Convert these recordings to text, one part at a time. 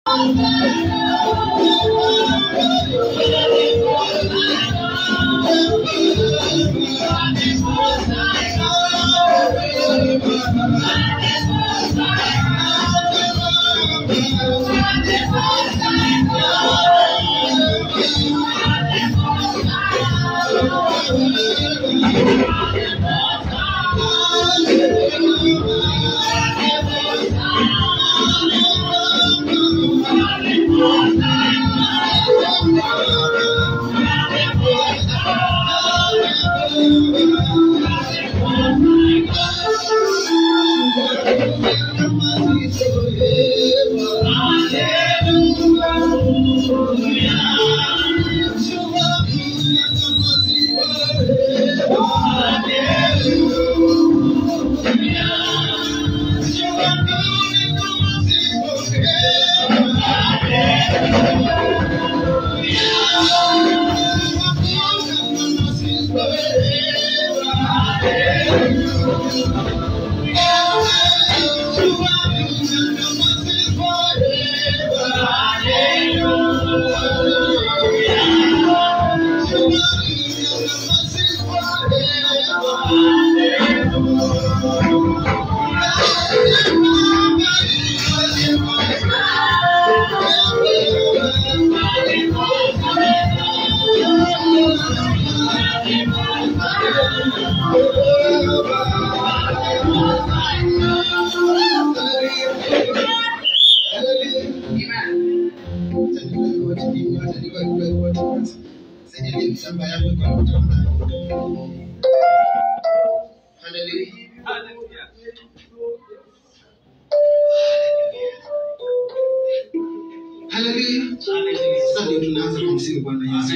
Haleluya. Sasa ndio tunaanza kumsifu Bwana Yesu.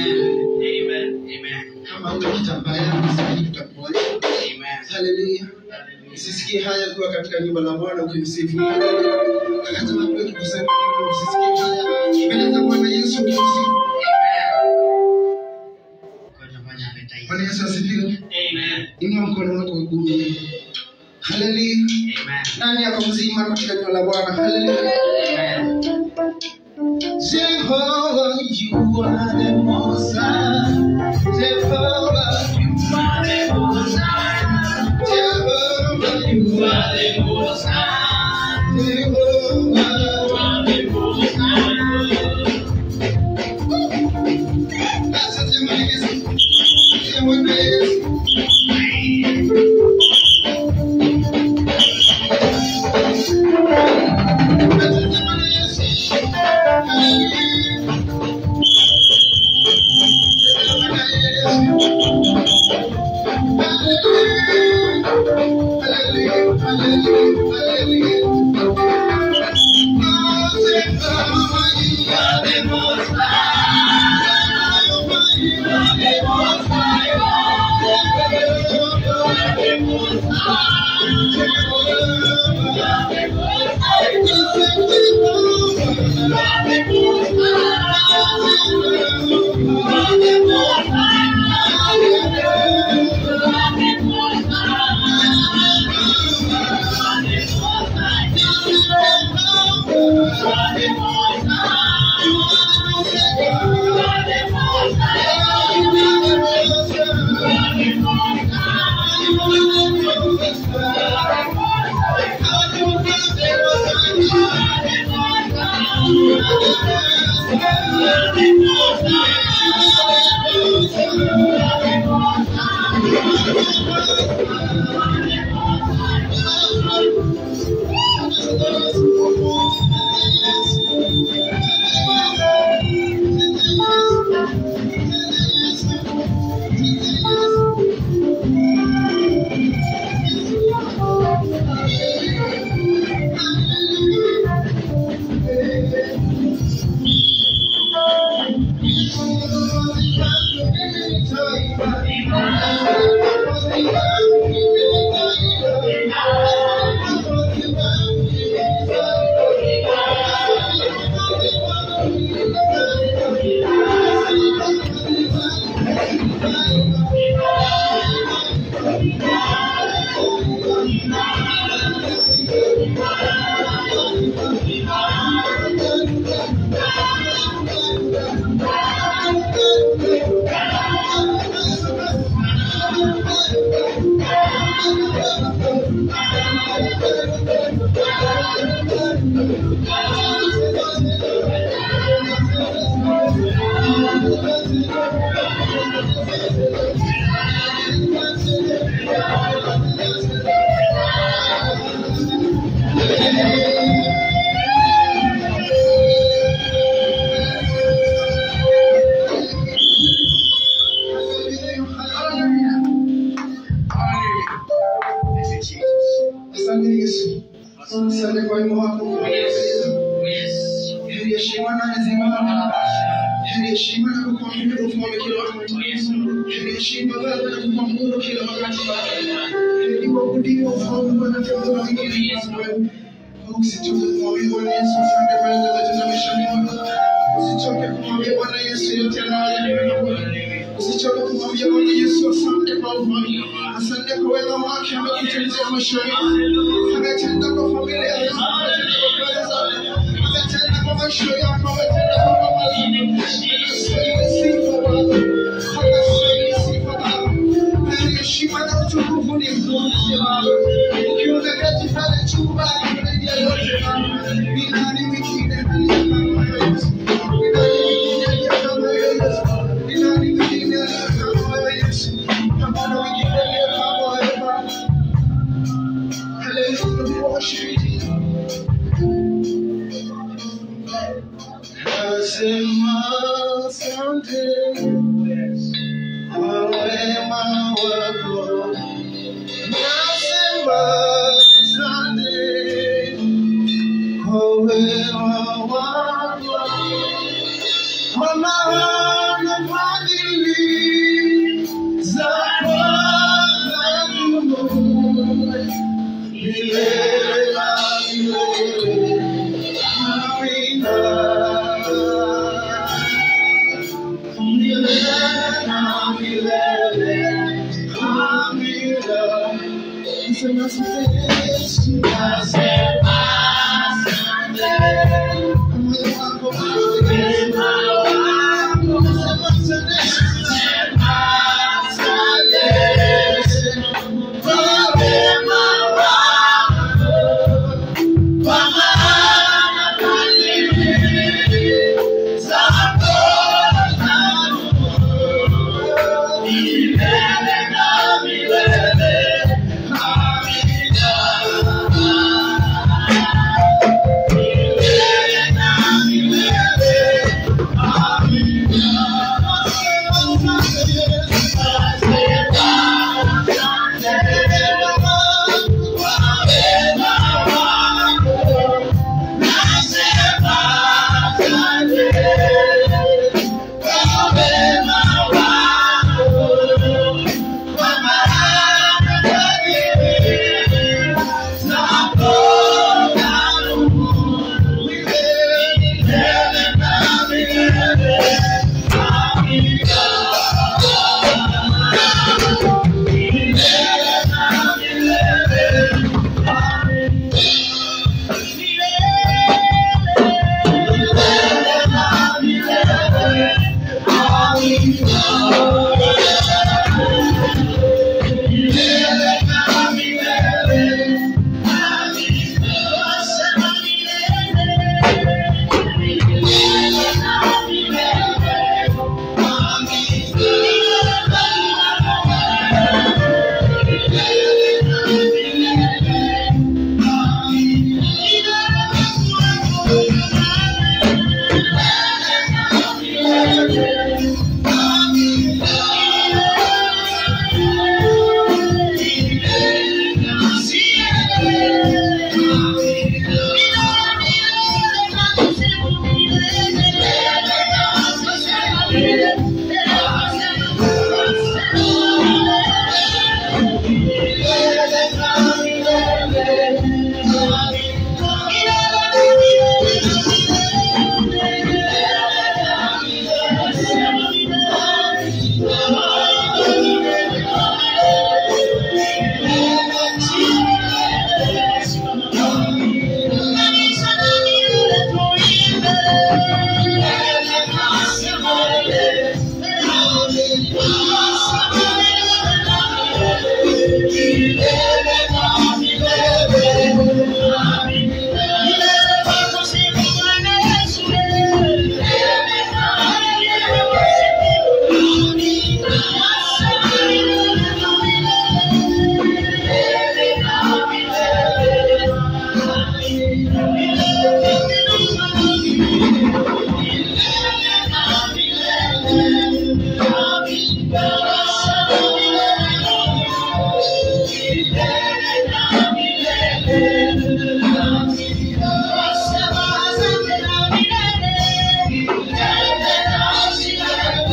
Kama utakitambaa yako sasa tutakuacha. Haleluya. Usisikie haya kuwa katika nyumba la Bwana ukimsifu. Hata watu wetu kusema hivyo usisikie haya. Mbele za Bwana Yesu ukimsifu. Bwana Yesu asifiwe. Inua mkono wako wa kuume. Haleluya. Nani ako mzima katika nyumba la Bwana? Haleluya. Jehovah, you are the most high. Jehovah, you are the most high. Jehovah, you are the most high. Jehovah, you are the most high. Asante Bwana Yesu. Asante Bwana Yesu. Asante Bwana Yesu. Hallelujah. Thank you. heri heshima na ezima heri heshima na kukuabudu mfalme kila wakati heri heshima baba na kukuabudu kila wakati heri kuabudiwa mfalme bwana kwa wengine Usichoke kumwambia Bwana Yesu asante kwa yale ametenda maishani mwako. Usichoke kumwambia Bwana Yesu yote anayoyafanya. Usichoke kumwambia Bwana Yesu asante kwa ufalme. Asante kwa wema wake amekutendea maishani mwako. Ametenda kwa familia yako, ametenda kwa kazi zako. Ametenda kwa maisha yako, ametenda kwa mama zako. Anastahili sifa Baba. Anastahili sifa Baba. Heri heshima na utukufu ni mkurudishie Baba. Ukiwa umeketi pale chumbani zaidi ya yote Baba. Ni nani mwingine aliye kama Yesu? Ni nani mwingine aliye kama Yesu? Ni nani mwingine aliye kama Yesu? Hakuna mwingine aliye kama wewe Baba. Hallelujah, we worship you. Nasema asante kwa wema wako. Nasema asante kwa wema wako. Kwa maana fadhili zako zadumu milele na milele. Amina.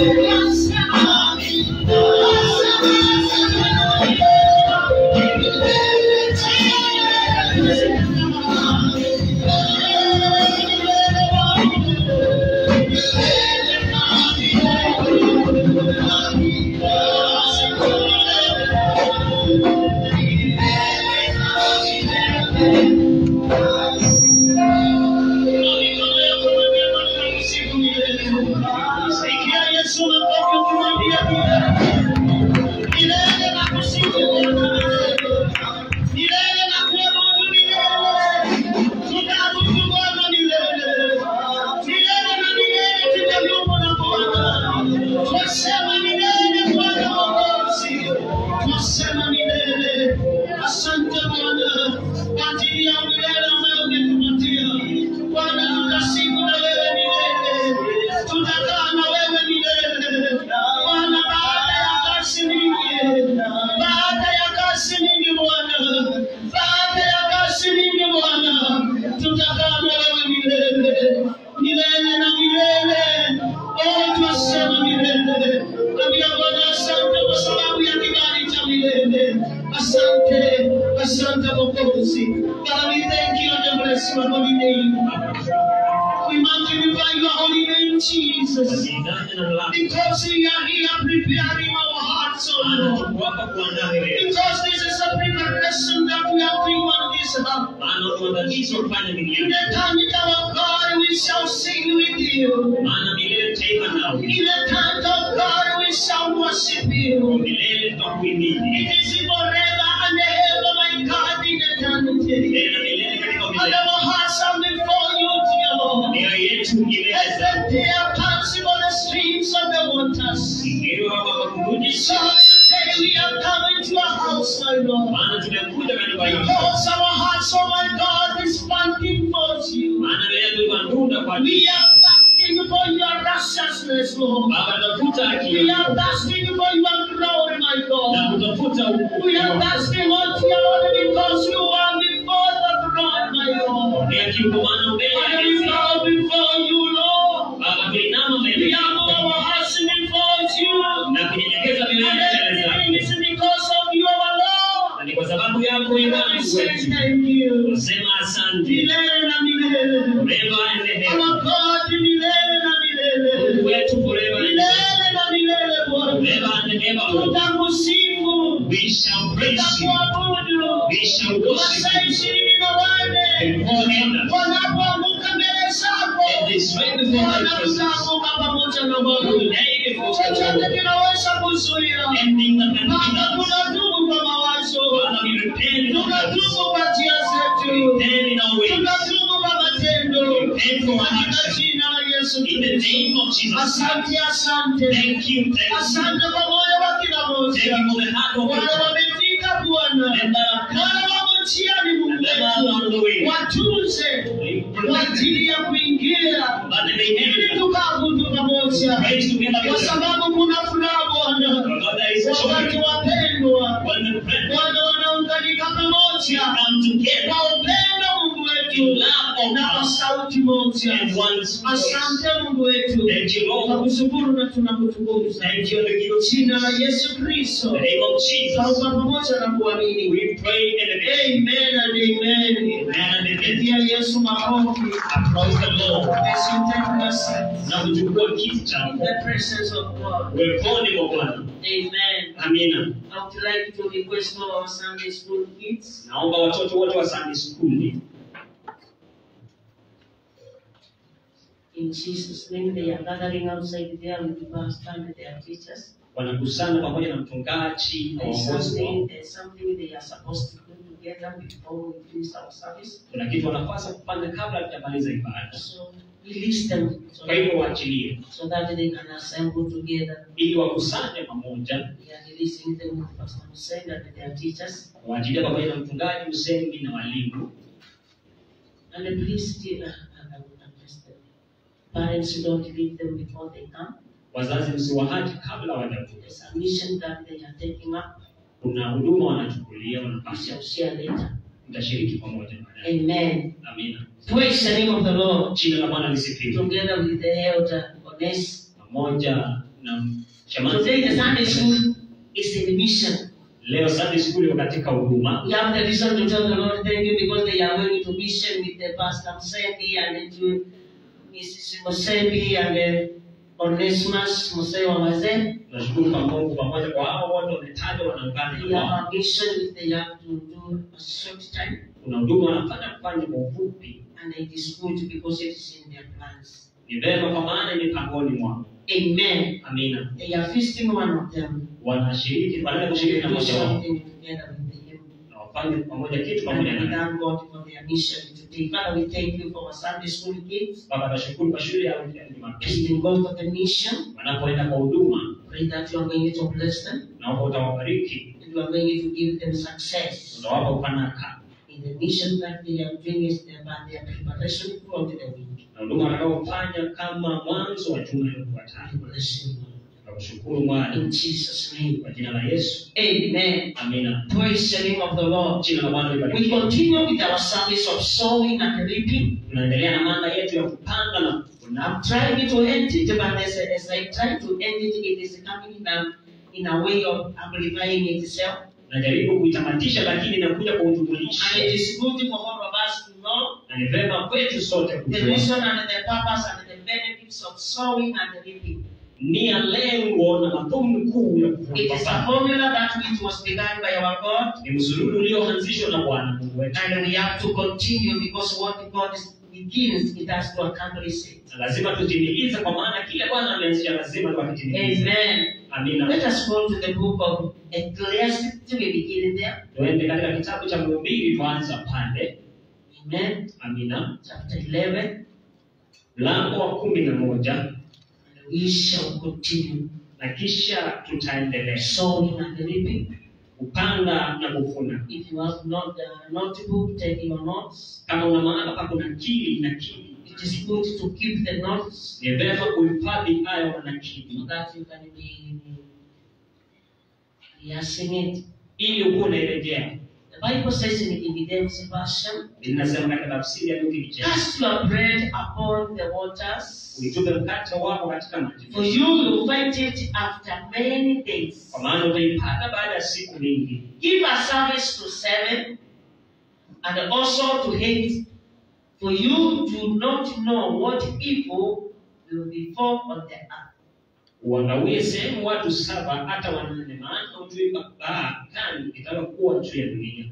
Sikia Yesu makofi ukimwambia milele na kusifu milele na kuabudu milele tutaabudu Bwana milele milele na milele tutadumu na Bwana twasema milele Bwana Mwokozi twasema milele asante Bwana kwa ajili ya milele ambayo umetupatia Bwana tutasifu na wewe milele tutakaa na wewe milele Bwana baada ya kazi nyingi baada ya kazi nyingi Bwana baada ya kazi nyingi Bwana tutakaa na wewe milele milele na milele oh twasema milele ambia Bwana asante kwa sababu ya kibali cha milele asante asante Mwokozi Father we thank you and bless your holy name we magnify your holy name Jesus because we are here preparing our hearts, O Lord. Because this is a preparation that we are doing on this earth. In the time of our God, we shall sing with you. In the time of God, we shall worship you. It is forever and ever, my God, in eternity. And our hearts are before you, dear Lord. As the deer pants for the streams of the waters. So today we are coming to a house, my Lord. Because our hearts, oh my God, is panting for you. We are thirsting for your righteousness, Lord. We are thirsting for your glory, my God. We are thirsting, oh dear Lord, because you are before the throne, my Lord. Father, we bow before you, Lord. We humble our hearts before you. And everything is because of you, our Lord. ni kwa sababu yako wewe And we Mungu say wetu thank you. sema asante Milele na milele. forever and ever Our God, milele na Mungu milele. wetu forever and ever Milele na milele, Bwana. forever and ever Lord. Tutakusifu. we shall praise you Tutakuabudu. we shall worship Masaa ishirini na wanne. you before elders Wanapoanguka mbele zako. and this right before Bwana my presence tutaanguka pamoja na we will Bwana. lay before the Chochote Lord kinaweza kuzuia. ending the Baba, penalty tunatubu kwa mawazo. Father we repent of our sins. Tunatubu kwa njia zetu. then in our ways Tunatubu kwa matendo. repent for our Katika actions jina la Yesu in the Kristo. name of Jesus Asante, asante. thank you thank you Asante kwa moyo wa kila thank mmoja. you for the heart of Wale God wamefika Bwana. and that are Wale wamo njiani Mungu and that are on wetu. the way Watunze kwa ajili ya kuingia that they may ili enter tukaabudu pamoja. praise together Kwa with them sababu kuna furaha Bwana. For God there is Wakati joy wapendwa when the brethren Bwana wanaunganika pamoja come together kwa upendo Mungu in wetu love of na kwa God sauti moja. and one voice. Asante Mungu wetu, Thank you, Lord. tunakushukuru na tunakutukuza. Thank you in the name of Jina la Jesus. Yesu Kristo, In the name of Jesus. tauba pamoja na kuamini. We pray in the name. Amen and amen. Amen and amen. Pigia Yesu makofi. Applaud the Lord. As you take your seat Na kuchukua kiti in chako. the presence of God. Uweponi mwa Bwana. Amen. Amina. I would like to request all our Sunday school kids Naomba watoto wote wa Sunday school In Jesus' name, they are gathering outside there with the pastor and their teachers. wanakusana pamoja na mchungaji na There's waongozi something, wao. there's something they are supposed to do together before we finish our service. Kuna kitu wanapaswa kufanya kabla hatujamaliza ibada. So release them so Kwa hivyo that, waachilie so that they can assemble together. ili wakusanye pamoja, We are releasing them with Pastor Hussein and their teachers. waachilie pamoja na mchungaji Usembi na walimu. And please, still, uh, I would address them. Parents, don't leave them before they come. Wazazi msiwahaji kabla hawajakuja. There's a mission that they are taking up. Kuna huduma wanachukulia, We wanapaswa shall share later. mtashiriki pamoja baadaye. Amen. Amina. Praise the name of the Lord. Jina la Bwana lisifiwe. Together with the elder Ones, Pamoja na shemasi Today the Sunday school is in mission. leo Sunday school iko katika huduma We have the reason to tell the Lord thank you because they are going to mission with the Pastor Musembi and the Mrs. Musembi and the Onesimus Musei wa wazee. tunashukuru kwa Mungu pamoja kwa hao wote wametajwa wanaungana We na have wao a mission which they have to do a short time kuna huduma wanafanya kufanya kwa ufupi and it is good because it is in their plans. ni vema kwa maana ni mipangoni mwao Amen. amina They are feasting one of them. wanashiriki wanaenda They kushiriki na do mmoja wao something together with him. na wafanye pamoja kitu And pamoja we na thank God for their mission today. Father, we thank you for our Sunday school kids. baba tunashukuru kwa shule yao ya As Jumapili they go for the mission, wanapoenda kwa huduma pray that you are going to bless them naomba utawabariki and you are going to give them success utawapa ufanaka in the mission that they are doing is their, their preparation throughout the week. na huduma watakaofanya kama mwanzo wa juma I iliyofuatayo bless you, Lord. tunakushukuru Bwana In Jesus' name. kwa jina la Yesu Amen. amina Praise the name of the Lord. jina la Bwana We libarikiwe continue with our service of sowing and reaping. tunaendelea na mada yetu ya kupanda na kuvuna I'm trying to end it, but as, as I try to end it, it is coming in a, in a way of amplifying itself. najaribu kuitamatisha lakini inakuja kwa And ujumulishi it is good for all of us to know na ni vema kwetu sote the kujua reason and the purpose and the benefits of sowing and reaping. nia lengo na madhumuni kuu ya It is a kuvuna formula that which was begun by our God, ni msururu ulioanzishwa na Bwana Mungu wetu and we have to continue because what God begins, it has to accomplish it. na lazima tutimilize kwa maana kile Bwana ameanzisha lazima tukakitimilize Amen. amina Let us go to the book of Ecclesiastes. We begin there. tuende katika kitabu cha mhubiri tuanza pale Amen. amina Chapter 11. mlango wa kumi na moja And we shall continue na kisha tutaendelea sowing and reaping. kupanda na kuvuna If you have not uh, notebook, take your notes. kama una maana pa kuna kili na kili It is good to keep the notes ni vema kuhifadhi hayo na so kili that you can be rehearsing it. ili ukuwa unairejea The Bible says in King James Version, linasema katika tafsiri ya Luki Kicheko Cast your bread upon the waters, uitupe mkate wako katika maji for you will find it after many days. kwa maana utaipata baada ya siku nyingi Give a service to seven and also to eight, for you do not know what evil will befall on the earth. uangawie sehemu watu saba hata wanane maana hujui baa gani itakayokuwa juu ya dunia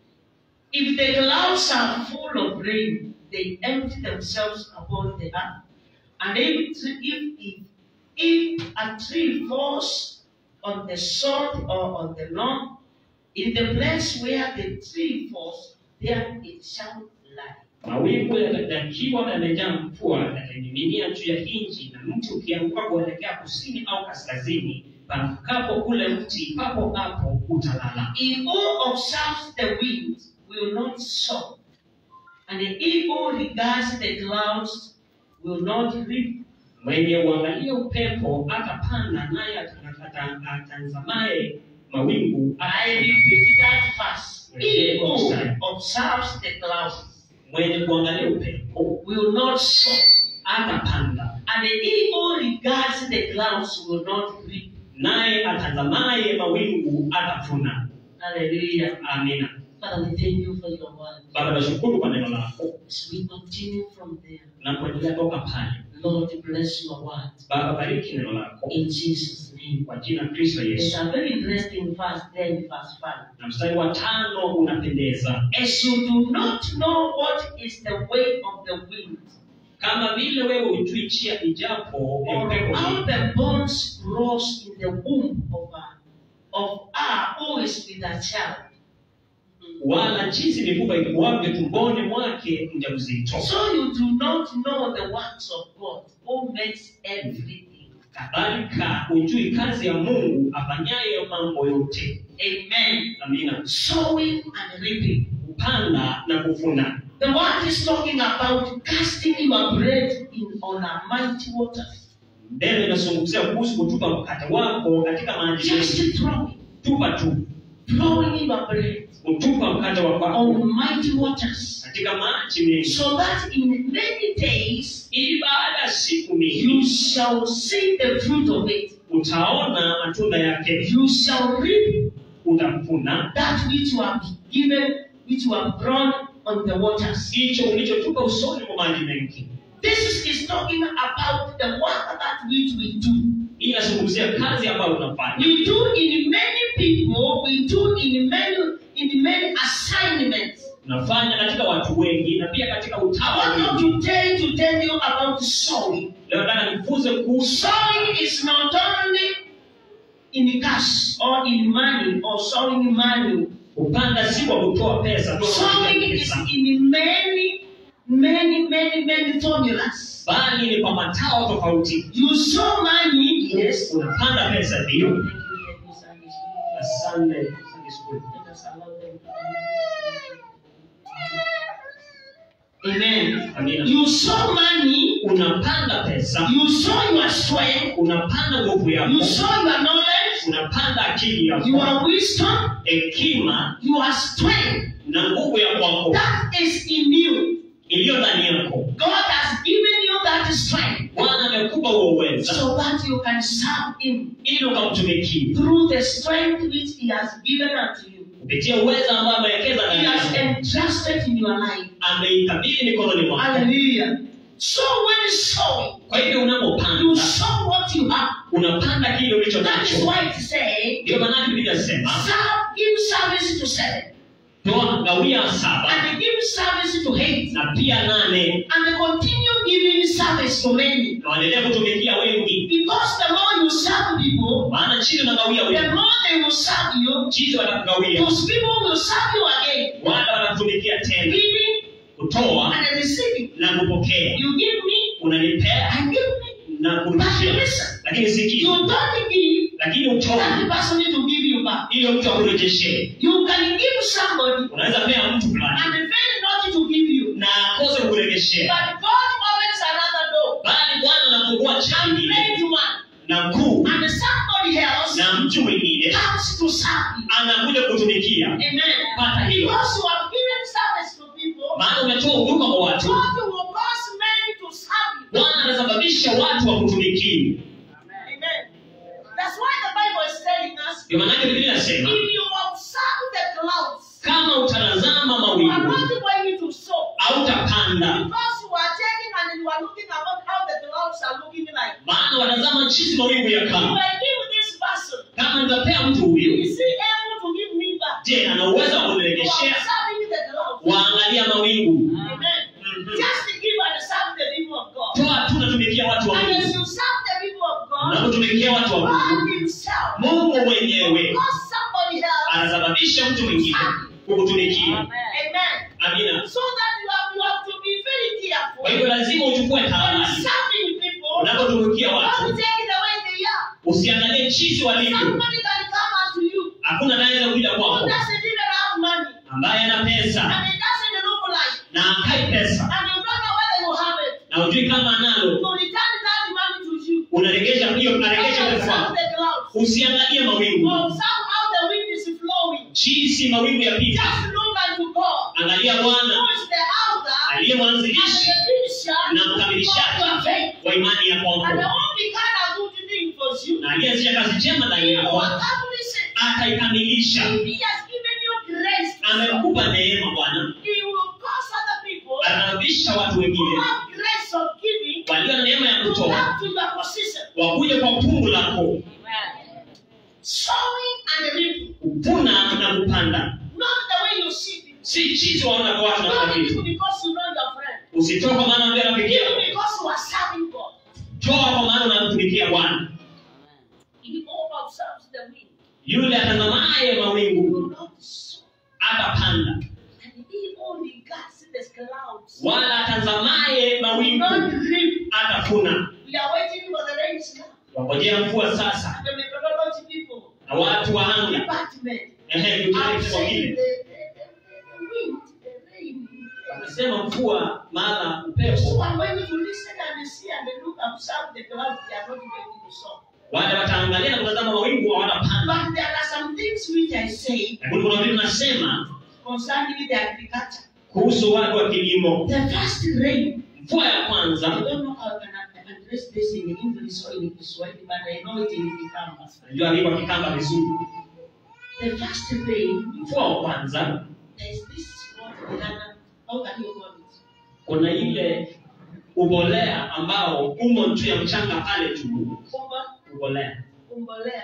If the clouds are full of rain, they empty themselves upon the earth. And if, if, if, if a tree falls on the sod or on the lawn, in the place where the tree falls, there it shall lie. mawingu yakiwa yamejaa mvua yatamiminia juu ya nchi na mti ukianguka kuelekea kusini au kaskazini pamkapo ule mti papo hapo utalala He who observes the wind will not sow, and he who regards the clouds will not reap. mwenye uangalia upepo atapanda naye ata- ata- atazamaye mawingu I ata- repeat that verse. He who observes the clouds mwenye kuangalia upepo will not sow, atapanda and he who regards the clouds will not reap. naye atazamaye mawingu atavuna Hallelujah. amina Father, we thank you for your word. baba nashukuru kwa neno lako As we continue from there, napoendelea toka pale Lord, bless your word. baba bariki neno lako In Jesus' name. kwa jina la kristo There's yesu a very interesting verse there in verse 5. na mstari wa tano unapendeza As you do not know what is the way of the wind, kama vile wewe hujui njia ijapo ya or upepo how hii, the bones grows in the womb of a of her who is with a child. wala jinsi mifupa ikuwavyo tumboni mwake mjamzito So you do not know the works of God who makes everything. kadhalika hujui kazi ya mungu afanyaye mambo yote Amen. amina Sowing and reaping. kupanda na kuvuna The word is talking about casting your bread in on a mighty waters. neno inazungumzia kuhusu kutupa mkate wako katika maji mengi Just throwing, tupa tu throwing your bread kutupa mkate wako on mighty waters. katika maji mengi So that in many days ili baada ya siku you mingi shall see the fruit of it. utaona matunda yake You shall reap utavuna that which you have given, which you have grown on the waters. hicho ulichotupa usoni mwa maji mengi This is, is talking about the work that which we do. hii inazungumzia kazi ambayo unafanya We do in many people, we do in many in many assignments. unafanya katika watu wengi na pia katika I utawa want wengi you today to tell you about sowing. leo nataka nifunze kuhusu Sowing is not only in cash or in money or sowing money. kupanda si kwa kutoa pesa tu kwa Sowing kutoa is pesa in many, many, many, many formulas. bali ni kwa matao tofauti You sow money, yes. unapanda pesa ndio Thank you, thank you, Sunday school. Sunday, Sunday school. Let us allow them to- Amen. Amina. You sow money, unapanda pesa you sow your strength, unapanda nguvu you yako sow your knowledge, unapanda akili yako your wisdom, hekima your strength. na nguvu ya kwako That is in you. iliyo ndani yako God has given you that strength bwana amekupa huo uweza so that you can serve Him ili ukamtumikie through the strength which He has given unto you. kupitia uweza ambao amewekeza He ndani has yako entrusted in your life. ameikabidhi mikononi mwako Hallelujah. So when sowing, kwa hivyo you unapopanda sow what you have. unapanda kile ulicho That is nacho why it says, ndio maana biblia inasema serve, give service to seven, toa gawia saba and give service to eight, na pia nane and continue giving service to many. na waendelee kutumikia wengi Because the more you serve people, maana chini unagawia the wengi more they will serve you. chini watakugawia Those people will serve you again, wale watakutumikia tena giving kutoa and receiving. na kupokea You give me, unanipea I give me. na kurudishia lakini You sikia don't give, lakini that utoa person need to give you back. ili mtu akurejeshee You can give somebody unaweza pea mtu fulani and fail not to give you. na akose kukurejeshea But God opens another door bali bwana anafungua and changi made one. na kuu And somebody else na mtu mwingine comes to serve you. anakuja kutumikia Amen. Pata hiyo. Because you have given service to people, maana umetoa huduma kwa watu God will cause men to serve you. bwana anasababisha watu wakutumikie Amen. That's why the Bible is telling us ndio maanake biblia inasema if you observe the clouds, kama utanazama you are mawingu not going to sow. hautapanda Because you are checking and you are looking about how the clouds are looking like. maana watazama jinsi mawingu ya If kama I give this person, kama nitapea mtu huyu is he able to give me back? je ana uwezo wa You are kunirejeshea observing the clouds. waangalia mawingu Amen. Mhm. Just to give and serve the people of God. toa tu natumikia watu wa And as mungu you serve the people of God, na kutumikia watu wa mungu God Himself mungu will mwenyewe cause somebody else. anasababisha mtu mwingine kukutumikia Amen. amina So that you have, you have to be very careful. kwa hivyo lazima uchukue When tahadhari serving people, unapotumikia don't watu take it the way they are. usiangalie jinsi walivyo Somebody can come unto you hakuna anaweza kuja who kwako doesn't even have money ambaye ana pesa and it doesn't look like na akai pesa and you don't know whether you have it. na ujui kama analo So return that money to you. unaregesha hiyo unaregesha pesa Observe kwako the clouds. usiangalie mawingu Observe how the wind is flowing. jinsi mawingu yapita Just look unto God. angalia Who bwana is the author aliye and mwanzilishi the finisher na of mkamilishaji your faith. wa imani ya And the kwako only kind of good thing for you, na aliyeanzisha kazi njema ndani he yako will accomplish it. ataikamilisha If he has given you grace, amekupa neema bwana he will cause other people atasababisha watu who wengine have grace of giving walio na neema ya to kutoa come to your position. wakuje kwa fungu lako Sowing and reaping. kuvuna na kupanda Not the way you see it. si jinsi waona kwa watu Not wanafanya even vitu because you know your friend. usitoe kwa maana ndio rafiki Even yako because you are serving God. toa kwa maana unamtumikia bwana He all observes the wind. yule atazamaye He mawingu will not sow. atapanda And he only guards the clouds. wala atazamaye Will mawingu not reap. atavuna We are waiting for the rains now. wangojea mvua sasa And the methodology people, na watu wa anga department, ehe are kutumikia saying the, wengine the, the, the wind, the rain. wamesema mvua mara So upepo I'm going to listen and see and look observe the clouds. They are not going to sow. wale wataangalia na kutazama mawingu hawatapanda But there are some things which I say lakini kuna vitu nasema concerning the agriculture. kuhusu watu wa kilimo The first rain, mvua ya I kwanza don't know how can I can address this in English or in Kiswahili, but I know it in Kikamba. najua hivyo kikamba vizuri The first rain, mvua wa kwanza there's this what Ghana, how can you call it? kuna ile ubolea ambao umo juu ya mchanga pale juu Umba, ubolea umbolea.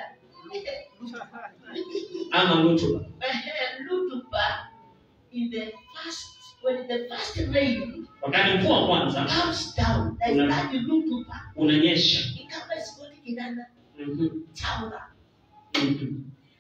ama rutuba Eh, Lutupa in the first, when the first rain wakati mvua wa kwanza comes down, like Una- that Lutupa, unanyesha Kikamba is called Kinana, Mhm, Taura. mhm.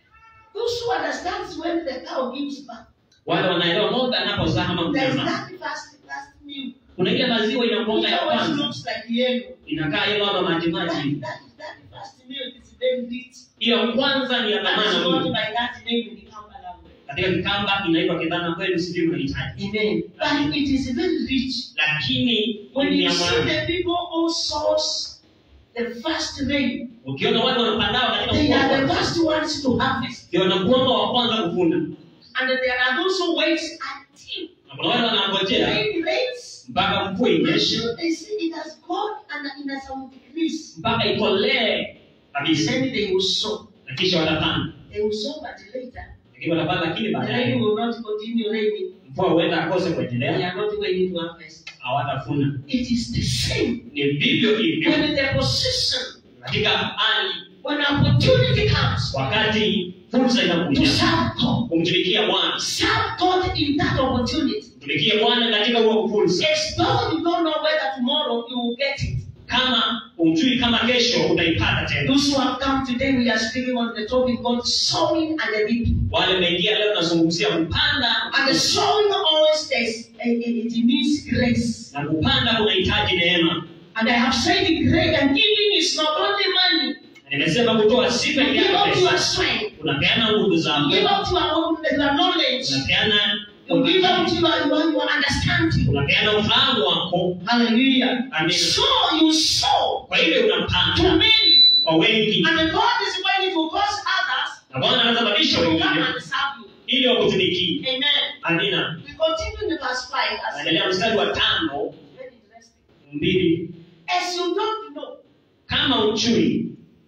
Those who understands when the cow gives birth, wale wanaelewa ng'ombe anapozaa ama there's mnyama that first, first milk. kuna ile maziwa It inakuanga ya always kwanza looks like yellow. inakaa ile ama That, majimaji that, that first milk is very rich. hiyo kwanza ni ya That is dhamana called mno by that name in the Kamba language. katika kikamba inaitwa kidhana kwenu sijui mnahitaji Amen. But it is very rich. lakini When ni you ya see maana the people who source the first rain, ukiona watu wanapandao katika they mvua wa are the kwanza, first ones to harvest. ndio wanakuanga wa kwanza kuvuna And there are those who wait until na kuna wale wanangojea rain rains mpaka mvua inyeshe until they see it has gone and it has some decrease. mpaka ikolee kabisa Then they will sow. na kisha watapanda They will sow, but later lakini watapanda lakini the rain baadaye will not continue raining. mvua huenda akose They kuendelea are not going to harvest. hawatafuna It is the same. ni vivyo hivyo When the position, katika hali when opportunity comes wakati fursa to inakuja serve God, kumtumikia bwana serve God in that opportunity. tumikie bwana katika huo fursa As though you don't know whether tomorrow you will get it. kama ujui kama kesho utaipata tena Those who have come today, we are speaking on the topic called sowing and the reaping. wale meingia leo tunazungumzia kupanda And the sowing always says it, it, it means grace. na kupanda kunahitaji neema And I have said it great and giving is not only money. Na nimesema kutoa si You peke give yake up your pesa strength. unapeana nguvu You zako give up your, your knowledge. unapeana You give up your, your, your understanding. unapeana ufahamu wako Hallelujah. Amen. So you sow kwa hivyo to unapanda many. kwa wengi And God is ready to cause others na bwana anasababisha to come wengine and serve you. ili wakutumikie Amen. amina We continue in verse 5 as naendelea mstari wa tano very interesting. mbili As you don't know, kama uchui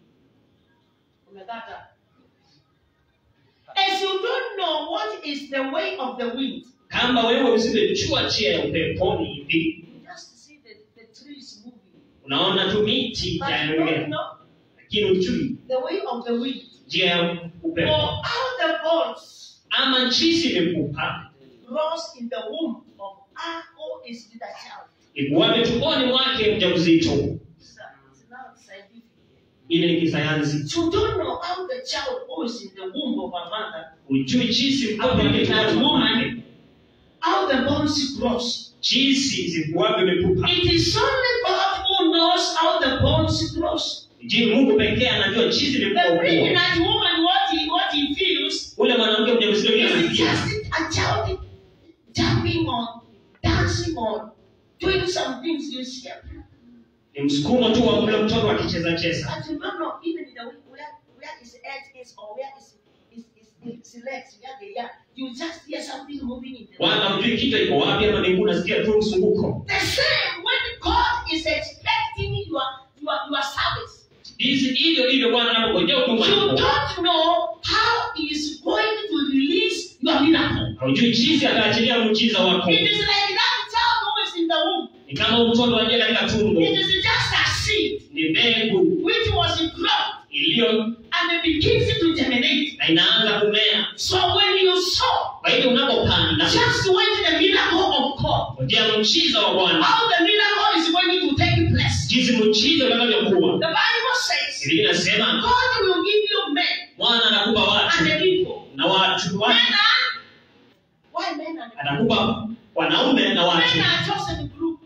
umekata. As you don't know what is the way of the wind, kama wewe usivyochua njia ya upeponi hivi you just see the, the trees moving. unaona tu miti But you don't yaendelea know lakini uchui the way of the wind. njia ya Or upepo how the bones ama nchisi imekupa rose in the womb of her who is with a child. ikuwape tumboni mwake mjamzito It's, uh, it's now scientific. ile ni kisayansi You don't know how the child who is in the womb of her mother, ujui chisi mtoto wake tumboni mwake how the bones grows. chisi zikuwape imekupa It is only God who knows how the bones grows. je mungu pekee anajua chisi The imekuwa pregnant woman, what he what he feels ule mwanamke mjamzito vile is anasikia just a child jumping on, dancing on, doing some things you see. ni msukumo tu wa ule mtoto akicheza cheza But you don't know even the way where where his head is or where his his, his, his legs where they are. You just hear something moving in the wala ujui kichwa iko wapi ama miguu nasikia tu mzunguko The same when God is expecting your your your service. hizi hivyo hivyo bwana anapongojea huduma You yako don't know how he is going to release your miracle. haujui jinsi ataachilia muujiza wako It is like that child who is in the womb. ni kama mtoto aliye katika tumbo It is just a seed ni mbegu which was dropped iliyo and it begins to germinate. na inaanza kumea So when you sow, kwa hivyo unapopanda just wait the miracle of God. ngojea muujiza wa bwana How the miracle is going to take place. jinsi muujiza utakavyokuwa The Bible says biblia inasema God will give you men bwana anakupa and watu the people. na watu Men watu are why men and atakupa wanaume na watu Men are chosen group.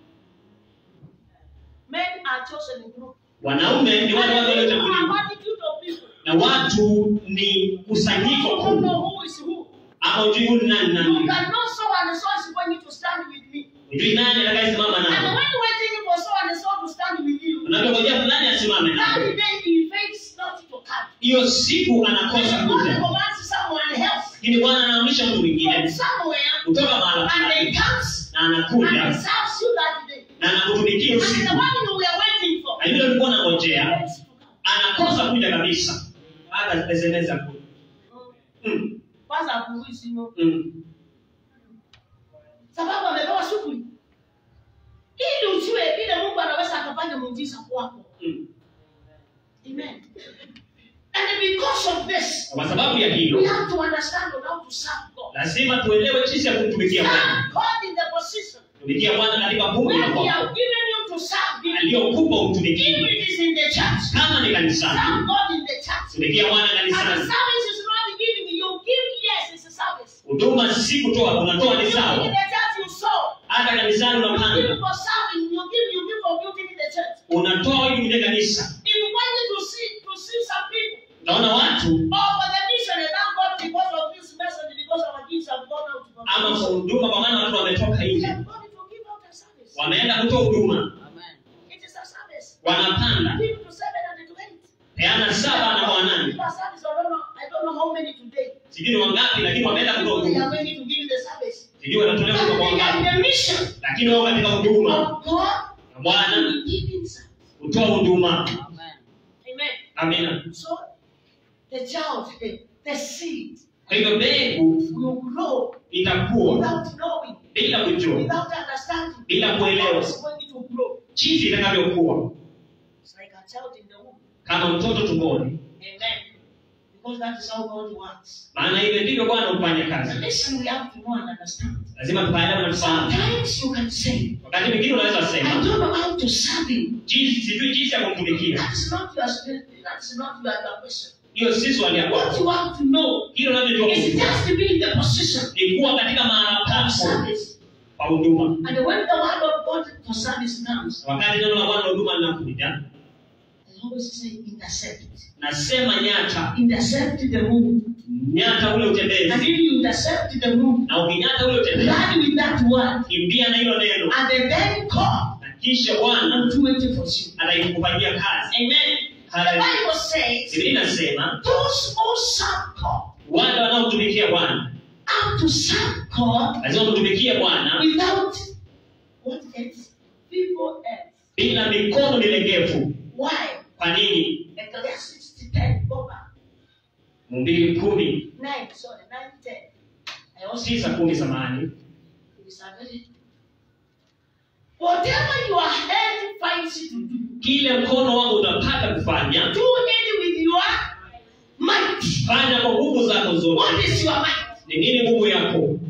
Men are chosen group. wanaume ni wale wale And the people are waliochaguliwa multitude of people. na watu ni kusanyiko You don't kubwa know who is who. ama ujui huyu ni nani You nani cannot so and so is going to stand with me. ujui nani atakayesimama And nao when you're waiting for so and so to stand with you, unavyongojea fulani asimame that nao day he fails not to come. hiyo siku anakosa And God kuja commands someone else lakini bwana anaamrisha mtu from mwingine somewhere kutoka mahala and fulani they comes na and he anakuja serves you that day. na anakutumikia And the usiku one you were waiting for, na anangojea fails to come. anakosa kuja kabisa hata SMS hakuna. mm. Kwanza afungui simu mm. sababu amepewa shughuli ili ujue vile Mungu anaweza akafanya muujiza kwako. mm. Amen. And because of this, kwa sababu ya we hilo have to understand on how to serve God. lazima tuelewe jinsi ya kumtumikia bwana Serve God in the position tumikia bwana katika fungu where la He kwako has given you to serve Him. aliyokupa If umtumikie it is in the church, kama ni kanisani serve God in the church. tumikia bwana And the kanisani service is not giving you give yes, it's a service. huduma si kutoa unatoa ni In sawa the church you sow. hata kanisani You give unapanda for serving, you give, you give for building in the church. unatoa ili kwenye kanisa If you wanted to see to see some people utaona watu or for the mission and thank God because of this message, because our gifts have gone out to ama kwa God. huduma kwa maana watu wametoka We nje have gone to give out a service. wameenda kutoa huduma It is a service. wanapanda Give to seven and to eight. peana saba na kwa wanane Give a service. I don't know. I don't know how many today. sijui ni wangapi lakini wameenda kutoa They are huduma ready to give the service. sijui wanatolea But huduma kwa they are in wangapi the mission lakini wao katika huduma of God na bwana in giving service. kutoa huduma Amen. amina So the child, the, the seed kwa hivyo mbegu will grow itakuwa without knowing, bila kujua without understanding. Bila kuelewa. How it's going to grow. jinsi itakavyokuwa It's like a child in the womb. kama mtoto tumboni Amen. Because that is how God works. maana hivyo ndivyo bwana hufanya And kazi listen, we have to know and understand. lazima tufaelewe na tufahamu Sometimes you can say, wakati mwingine unaweza I sema don't know how to serve him. jinsi sijui jinsi ya kumtumikia That's not your spirit. That's not your your question. hiyo si swali ya What kwako you have to know hilo unavyojua is kujua just to be in the position ni kuwa katika mahala of pako service. pa huduma And when the word of God for service comes, wakati neno la bwana la huduma linakuja I always say intercept. nasema nyata Intercept the move. nyata ule And utembezi if you intercept the move, na ukinyata ule utembezi run with that word. kimbia na hilo neno And then come na kisha bwana and do it for you. anaikufanyia kazi Amen. The Hallelujah. Bible says, biblia inasema those who serve God wale wanaotumikia bwana are to serve God lazima mtumikie bwana without what else? People else. bila mikono milegevu Why? kwa nini Ecclesiastes 10, go back. mbili kumi 9, sorry, 9, 10. I also tisa kumi samani It's a very- Whatever your hand finds it to do, kile mkono wangu utapata kufanya do it with your might. fanya kwa nguvu zako What zote is your might? ni nini nguvu yako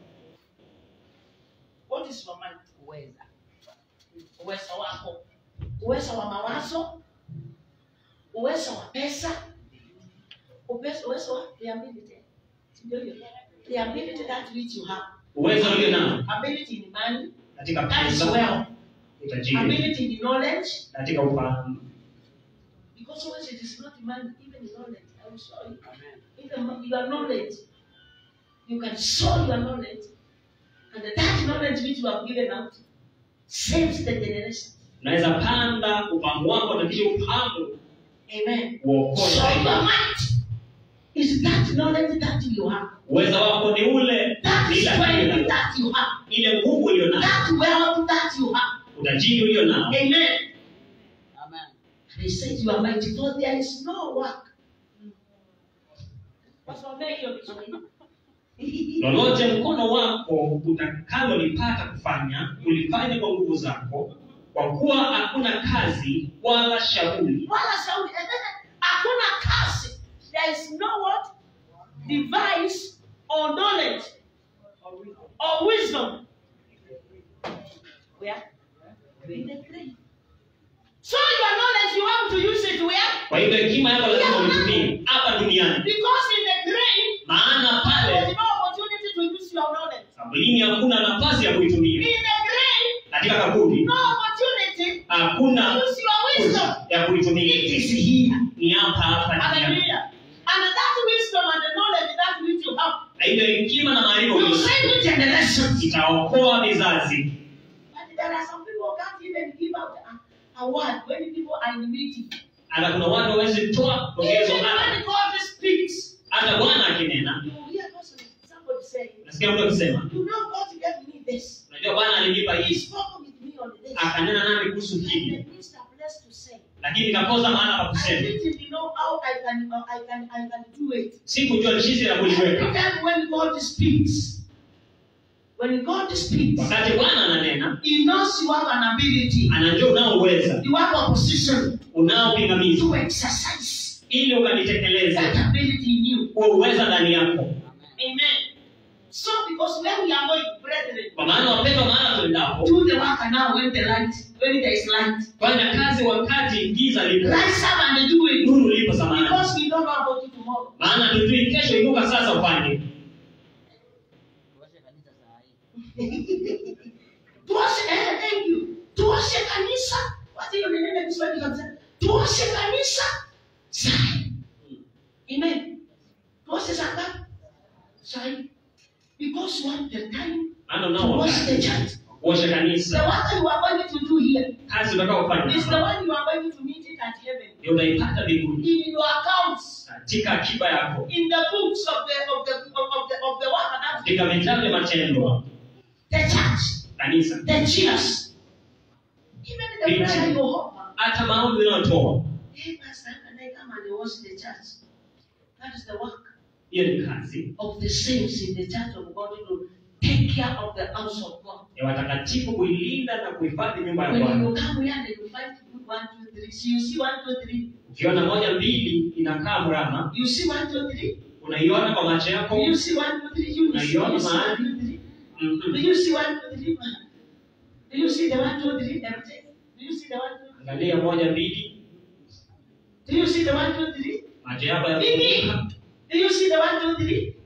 What is your might? Uweza. Uweza wako. Uweza wa mawazo. Uweza wa pesa. Uweza uweza wa the ability. Ndio hiyo. The ability that which you have. uwezo ulio nao Ability in money. katika That is pesa wealth. utajiri Ability in knowledge. katika ufahamu Because always it is not money, even in knowledge. I will show you. Even your knowledge. You can show your knowledge. And that knowledge which you have given out saves the generation. unaweza panda ufahamu wako na kisha ufahamu Amen. uokoe So zaidi. your might is that knowledge that you have. uwezo wako ni ule That ile akili strength unayo. that you have. ile nguvu ulio nayo That wealth that you have. utajiri ulio nao Amen. And he says you are mighty, for there is no work. Wasomee hiyo Kiswahili. lolote mkono wako utakalolipata kufanya ulifanye kwa nguvu zako kwa kuwa hakuna kazi wala shauri Wala shauri. And then, Hakuna kazi. There is no what? Device or knowledge or wisdom. Where? In the grave. So your knowledge, you have to use it where? kwa hivyo hekima yako lazima uitumie hapa duniani Because in the grave, maana there is pale no opportunity to use your knowledge. kaburini hakuna nafasi ya In kuitumia the grave, katika kaburi no opportunity hakuna to use your wisdom. fursa ya kuitumia It is here. ni hapa hapa duniani Hallelujah. And that wisdom and the knowledge that which you have na hivyo hekima na maarifa will uliyo- save generations. itaokoa vizazi But there are some people who can't even give out a, a word when people are in meeting. hata kuna watu hawezi toa Even dogezo hata when God speaks, hata bwana akinena you will hear person, somebody saying, nasikia mtu akisema You know, God gave me this. unajua bwana alinipa He hii spoke with me on this. akanena nami kuhusu And hili the minister blessed to say, lakini nikakosa mahala pa I kusema didn't know how I can, I can, I can do it. sikujua jinsi ya Every kuliweka time when God speaks, when God speaks, wakati bwana ananena He knows you have an ability, anajua unaoweza you have a position unao pingamizi to exercise ili ukalitekeleze that ability in you. huo uweza ndani yako Amen. So, because when we are going, brethren, kwa maana wapendwa mahala tuendapo do the work now when the light, when there is light. fanya kazi wakati giza lipo Rise up and do it. nuru lipo samani Because we don't know about it tomorrow. maana tujui kesho inuka sasa ufanye tuoshe eh, thank you tuoshe kanisa wacha hiyo nenene Kiswahili kabisa tuoshe kanisa sai amen tuoshe saa ngapi sai because you want the time maana to unao wash the wakati church kuosha the kanisa work you are going to do here kazi utakaofanya is the hapa, one you are going to meet it at heaven ndio utaipata mbinguni in your accounts katika akiba yako in the books of the of the of the of the work that katika vitabu vya matendo the church kanisa the cheers even the prayer you offer hata maombi unayotoa Hey, Pastor, can I come and wash the church? That is the work hiyo ni kazi of the saints in the church of God to take care of the house of God. ya watakatifu kuilinda na kuhifadhi nyumba ya When bwana you come here and you find good one, two, three, so you see one, two, three, ukiona moja mbili inakaa mrama you see one, two, three, unaiona kwa macho yako you see one, two, three, you see, Unaiona you see one, mahali? two, three. Do Mhm. you see one, two, three? Do you see the one, two, three empty? Do you see the one, two, three? angalia moja mbili Do you see the one, two, three? macho yako Mimi. yafunguka Do you see the one, two, three?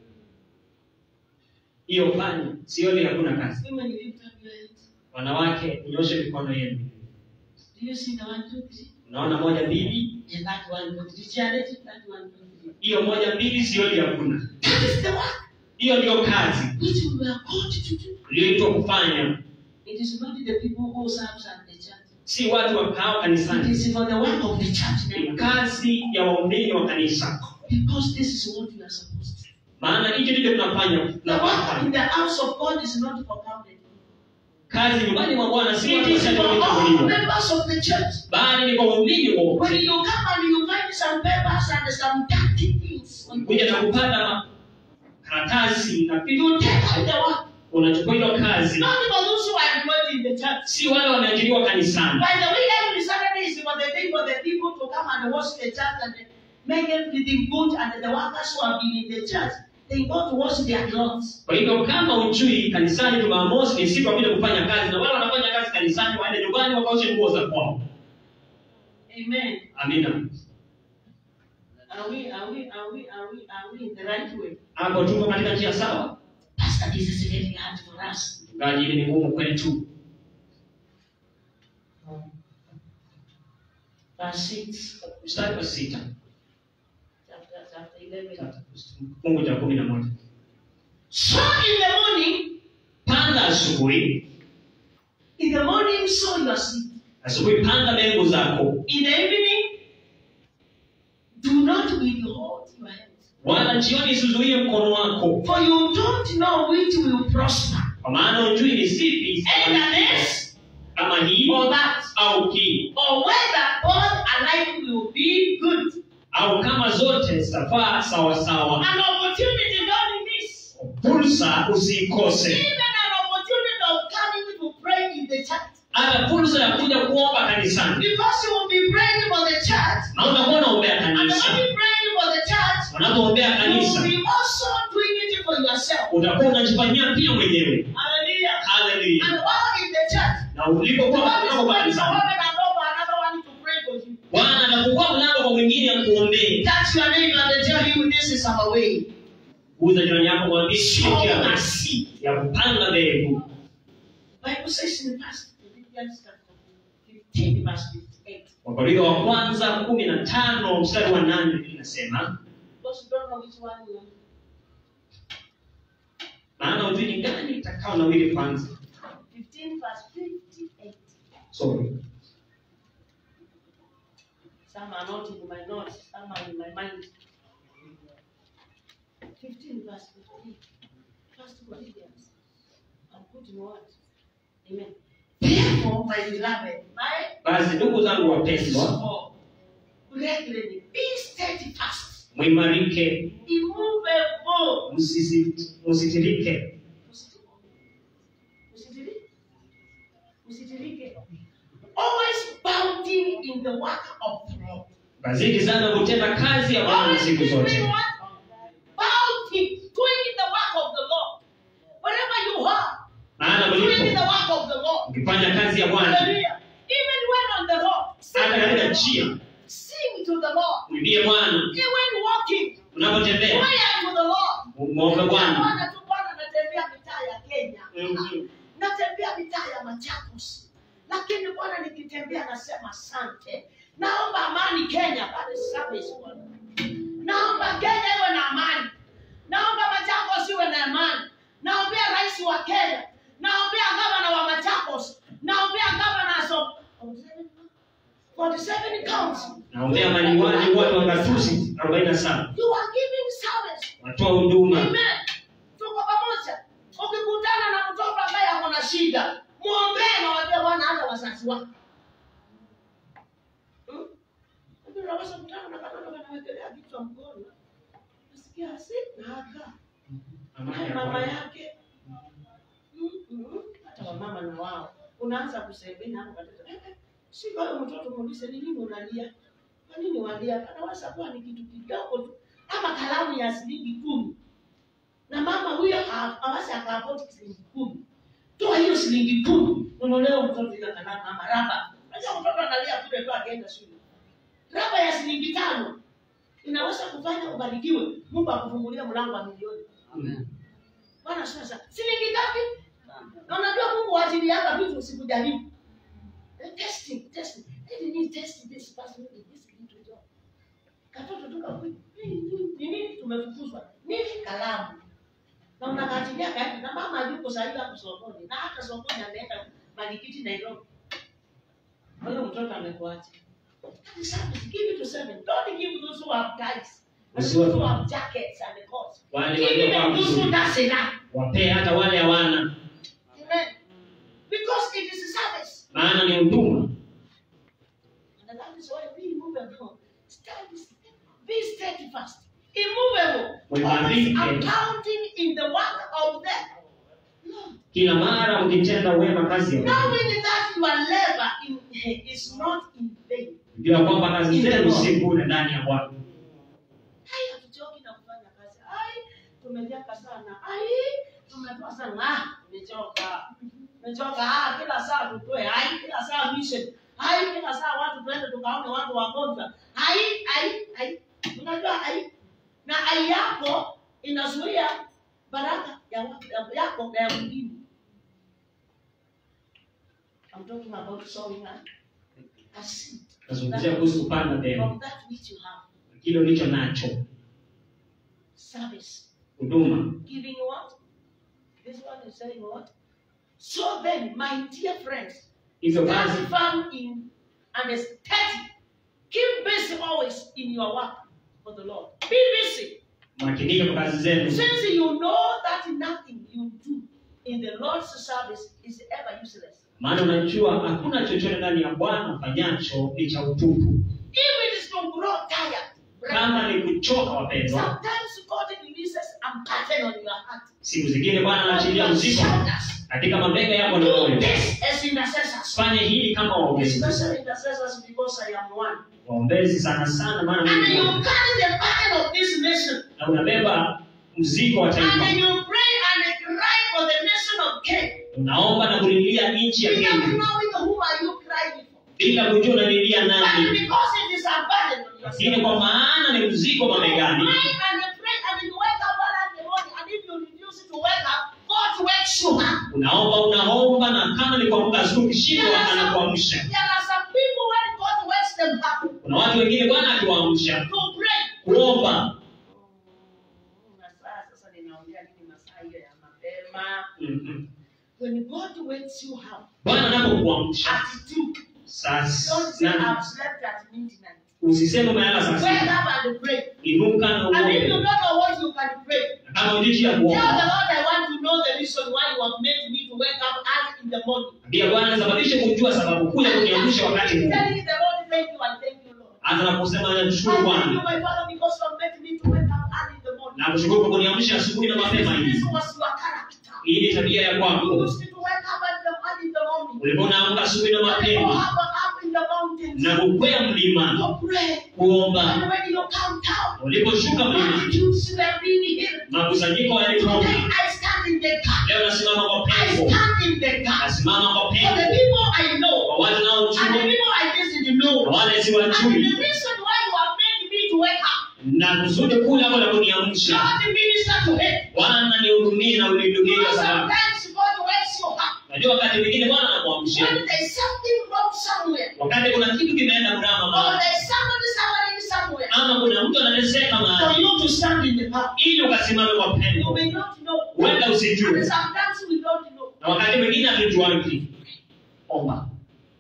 hiyo fanya sioni hakuna kazi Women, you lift up your hands. wanawake nyoshe mikono yenu Do you see the one, two, three? unaona moja mbili And that one, two, three. Charity, that one, two, three. hiyo moja mbili sioni hakuna That is the work hiyo ndio kazi which we were called to do. uliyoitwa kufanya It is not the people who serve at the church. si watu wakao It kanisani is for the work of the church ni now. kazi ya waumini wa kanisa Because this is what we are supposed to do. maana hicho ndicho tunafanya The work in tunafanya the house of God is not for counted. kazi nyumbani mwa bwana si It watu is for all wachache members of the church. bali ni kwa waumini When wote you come and you find some papers and some dirty things, on the kuja na church, kupata ma- karatasi na vitu you take out the work. unachukua hilo kazi Not for those who are employed in the church. si wale wameajiriwa kanisani By the way, every Saturday is for the day for the people to come and wash the church and make everything good, and the workers who have been in the church, they go to wash their clothes. kwa hivyo kama ujui kanisani jumamosi ni siku ya kuja kufanya kazi na wale wanafanya kazi kanisani waende nyumbani wakaoshe nguo za kwao Amen. amina Are we, are we, are we, are we, are we in the right way? hapo tuko katika njia sawa Pastor, this is very hard for us. mchungaji hili ni ngumu kwetu Verse 6, mstari wa sita chapter, chapter 11. fungu cha kumi na moja So in the morning, panda asubuhi in the morning, sow your seed. asubuhi panda mbegu zako In the evening, do not withhold your hands. wala jioni isizuie mkono wako For you don't know which will prosper. kwa maana ujui ni zipi Either this kama hii or that. au hii or whether both alike will be good. au kama zote zitafaa sawasawa An opportunity don't miss. fursa usiikose Even an opportunity of coming to pray in the church. hata fursa ya kuja kuomba kanisani Because you will be praying for the church. na utakuwa unaombea And kanisa when you praying for the church, unapoombea you kanisa will be also doing it for yourself. utakuwa unajifanyia pia mwenyewe Hallelujah. haleluya And while in the church, na ulipokuwa God is unatoka going to kanisani open a door for another one to pray for you. bwana atafungua mlango kwa mwingine ya kuombea Touch your neighbor and tell him this is our way. uza jirani yako mwambie Sow sikia a seed. ya kupanda mbegu Bible says in First Corinthians chapter 15, verse 58. wakorintho wa kwanza kumi na tano mstari wa nane inasema Because you don't know which one will. maana ujui ni gani itakao nawili kwanza 15 verse 58. sorry Some are not in my notes, some are in my mind. 15 verse 15. First Corinthians. I'm putting what? Amen. Therefore, my beloved, my basi ndugu zangu wapendwa small. Brethren, be steadfast, mwimarike immovable. msisi- msitirike Msitirike. Msitirike. Always bounding in the work of the Lord. kazidi sana kutenda kazi ya bwana Always siku be doing zote what? Bounding, doing the work of the Lord. Wherever you are, maana doing the mlipo work of the Lord. ukifanya kazi ya bwana Hallelujah. Even when on the road, sing hata to katika the njia Lord. Sing to the Lord. mwimbie bwana Even when walking, unapotembea prayer to the Lord. mwombe bwana Bwana tu Bwana natembea mitaa ya Kenya. Mhm. Natembea mitaa ya Machakos. Lakini Bwana nikitembea nasema asante. Naomba amani Kenya. That is service Bwana. Naomba Kenya iwe na amani. Naomba Machakos iwe na amani. Naombea rais wa Kenya. Naombea gavana wa Machakos. Naombea governors of 47 counties. naombea maliwali wote wa gatuzi 47 You are giving service. watoa huduma Amen. Tuko pamoja. Ukikutana na mtoto ambaye ako na shida, muombee na waambie Bwana hata wazazi wako. Hmm? Lakini unaweza kutana na katoto kanawekelea kichwa mkono. Nasikia asi na haka. Naye mama yake. Mm, mm. Hata wamama na wao. Unaanza kusemea hapo katoto. Eh, eh, Si wewe mtoto muulize ni nini unalia? Kwa nini walia? Anaweza kuwa ni kitu kidogo tu. Ama kalamu ya shilingi kumi na mama huyo ha- hawezi akaafoti shilingi kumi. Toa hiyo shilingi kumi, ununulie mtoto ile kalamu ama raba. Unajua mtoto analia kule tu akienda shule. Raba ya shilingi tano inaweza kufanya ubarikiwe, Mungu akufungulia mlango wa milioni. Mhm. Bwana sasa, shilingi ngapi? Na unajua Mungu ajilianga vitu usikujaribu. Eh, Testing, testing. Let me test this person in this little job. Katoto tu kakuja. Ni nini tumefukuzwa? Nini kalamu? Na unakatilia kaenda na mama yuko sasa hapo sokoni. Na hata sokoni ameenda Malikiti Nairobi. Huyo mtoto amekuacha. That is service. Give it to seven. Don't give those who have ties. Those Usiwape. who have jackets and coats. wale Give waliovaa them those who vizuri does enough. wapee hata wale hawana Amen. Because it is a service. maana ni huduma And that is why be immovable. Stand, be steadfast, immovable, always Mwimarike. accounting in the work of the Lord. kila mara ukitenda wema kazi ya Bwana. Knowing that your labor in, is not in vain. jua kwamba kazi zenu si bure ndani ya bwana Hai, hatuchoki na kufanya kazi. Ai, tumejaka sana. Ai, tumetoa sana. Ah, nimechoka. Nimechoka. Ah, kila saa tutoe. Ai, kila saa mission. Ai, kila saa watu tuende tukaone watu wagonjwa. Ai, ai, ai. Unajua ai. Na ai yako inazuia baraka ya watu ya- yako na ya mwingine. I'm talking about sowing a, a seed nazungumzia kuhusu kupanda mbegu from that which you have. kile ulicho nacho Service. huduma giving what? This one is saying what? So then, my dear friends, hivyo basi stand firm in and steady. Keep busy always in your work for the Lord. Be busy. makinika kwa kazi zenu Since you know that nothing you do in the Lord's service is ever useless. maana unajua hakuna chochote ndani ya bwana ufanyacho ni cha utupu If it is to grow tired, kama ni kuchoka wapendwa sometimes God releases a burden on your heart. siku zingine bwana On anaachilia your mzigo shoulders. katika mabega yako na Do moyo this as intercessors. fanye hili kama waombezi Especially intercessors because I am one. waombezi sana sana maana And mimi ni you mmoja. carry the burden of this nation. na unabeba mzigo wa And taifa you pray and cry for the nation of Kenya. unaomba na kulilia nchi ya Without kenya knowing whom are you crying for. bila kujua unalilia But nani because it is a burden on lakini yourself. kwa maana ni mzigo You mabegani pray and you pray and you wake up early in the morning. And if you refuse to wake up, God wakes you up. unaomba unaomba na kama ni kuamka asubuhi There ukishindwa are some, anakuamsha there are some people when God wakes them up kuna watu wengine bwana akiwaamsha to pray. kuomba Masaa sasa ninaongea nini masaa hiyo ya mapema. Mhm. When God wakes you up bwana anapokuamsha at two, sasa don't say na I've slept at midnight. usiseme umelala saa Wake sita up and pray. inuka na And if you don't uombe know what you can pray, Na kama hujui njia ya tell the kuomba Lord I want to know the reason why you have made me to wake up early in the morning. pia bwana sababishe kujua sababu kuu ya kuniamsha wakati huu Telling the Lord thank you and thank you, Lord. anza na kusema I namshukuru thank you, bwana my Father, because you have made me to wake up early in the morning. na kushukuru kwa kuniamsha asubuhi na mapema This hivi was your character. hii ni tabia ya You kwako used to wake up at the, early in the morning. ulikuwa unaamka asubuhi na And go mapema up, up in the mountains. na kukwea mlima To pray. kuomba And when you come down, uliposhuka mlima multitudes were really here. makusanyiko Today yalitoka I stand in the gap. leo nasimama kwa I pengo stand in the gap. nasimama kwa For the pengo people I know. kwa wale And the naojua people I didn't know. kwa wale And siwajui the reason why you have made me to wake up. na kusudi kuu lako la kuniamsha God minister to him. bwana nihudumie na unihudumie kwa Because sababu sometimes God wakes you up. najua wakati mwingine bwana anakuamsha When there's something wrong somewhere. wakati kuna kitu kimeenda mrama Or mahali there's somebody suffering somewhere. ama kuna mtu anateseka For mahali you to stand in the gap. ili ukasimame kwa You pengo may not know. huenda And usijue sometimes we don't know. na wakati mwingine hatujuangi omba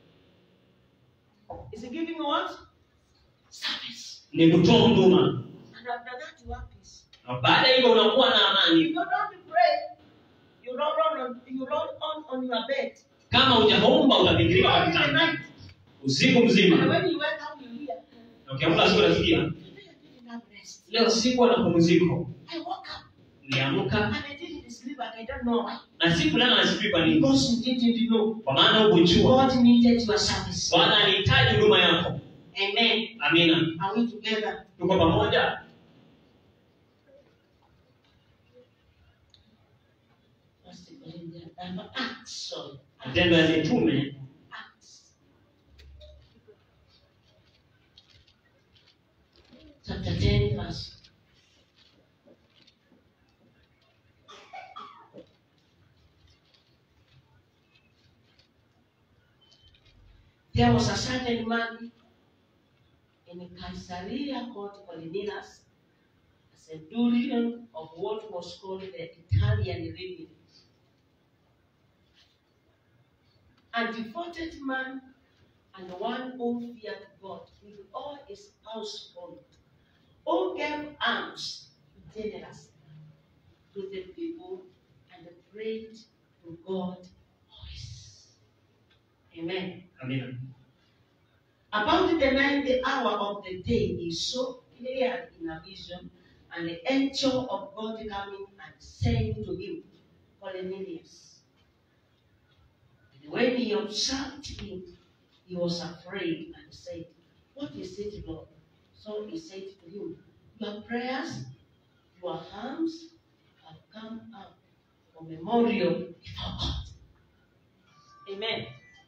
Is he giving you what? Service. ni kutoa huduma And after that you have peace. na baada ya hivyo unakuwa na If amani you don't pray, you don't run on you run on, on your bed. kama hujaomba You utapigika run in the kitanda night. usiku And mzima when you wake up, you hear. na ukiamka asubuhi unasikia Today I didn't have rest. leo sikuwa na pumziko I woke up niliamka and I didn't sleep and I don't know why. na sikulala na sijui kwa nini Because you didn't know. kwa maana hukujua God needed your service. bwana alihitaji huduma yako Amen. amina Are we together? tuko pamoja First Corinthians, um, Acts, sorry. matendo ya mitume Acts. Chapter 10, verse. There was a certain man in Caesarea called Cornelius, a centurion of what was called the Italian Legion. and devoted man and one who feared God with all his household, who gave alms generously to the people and prayed to God always. Amen. amina About the ninth hour of the day, he saw clearly in a vision, and the angel of God coming and saying to him, Cornelius. And when he observed him, he was afraid and said, What is it, Lord? So he said to him, Your prayers, your alms have come up for memorial before God. Amen.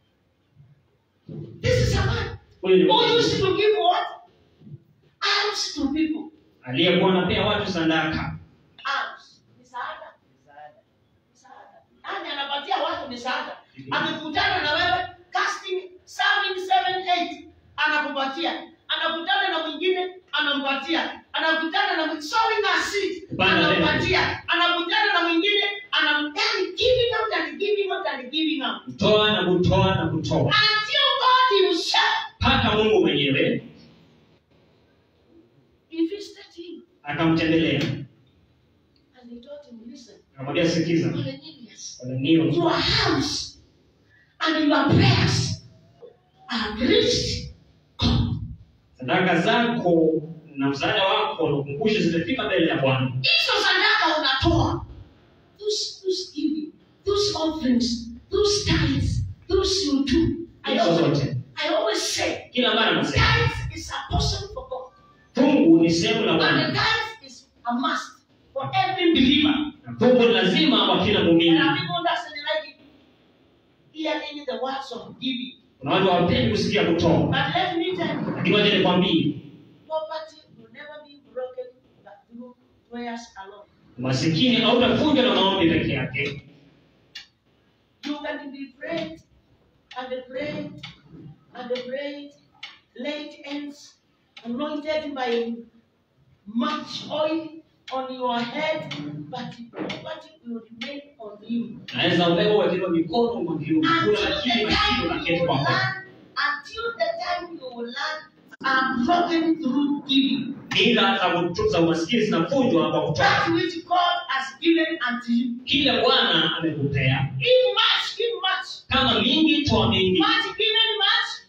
This is a man huyu ni who Mungu used to give what? Alms to people. aliyekuwa anapea watu sadaka Alms. Misaada. Misaada. Nani anapatia watu misaada? Akikutana na wewe casting serving seven eight anakupatia. Anakutana na mwingine anampatia. Anakutana na mwingine sowing a seed Kupanda anampatia. Anakutana na mwingine anam yani giving out and giving out and giving out. kutoa na kutoa na kutoa Until God himself mpaka mungu mwenyewe visited him akamtembelea and he told him, listen, akamwambia sikiza Cornelius, Kornelio, your hands and your prayers have reached God. sadaka zako na msaada wako na ukumbushe zimefika mbele ya bwana Hizo sadaka unatoa. Those, those giving, those offerings, those tithes, those you do. I hizo always, zote I always say, kila mara nasema tithes is a portion for God. fungu ni sehemu la And the bwana tithes is a must for every believer. na fungu ni lazima kwa kila And muumini our people doesn't like it. Hearing the words of giving. kuna watu hawapendi kusikia kutoa But let me tell you, lakini wacha nikwambie poverty will never be broken but through prayers alone. masikini hautavunjwa na maombi peke yake You can be prayed and prayed and prayed, laid hands, anointed by much oil on your head, but poverty will remain on you. naweza ubeba uwekelewa mikono umwagiliwe Until mkula lakini the masikini time unaketi you will kwako learn, until the time you will learn, are broken through giving. ila za kutu- za umaskini zinavunjwa kwa kutoa That which God has given unto you. kile bwana amekupea Give much, give much. kama mingi toa mingi Much given much.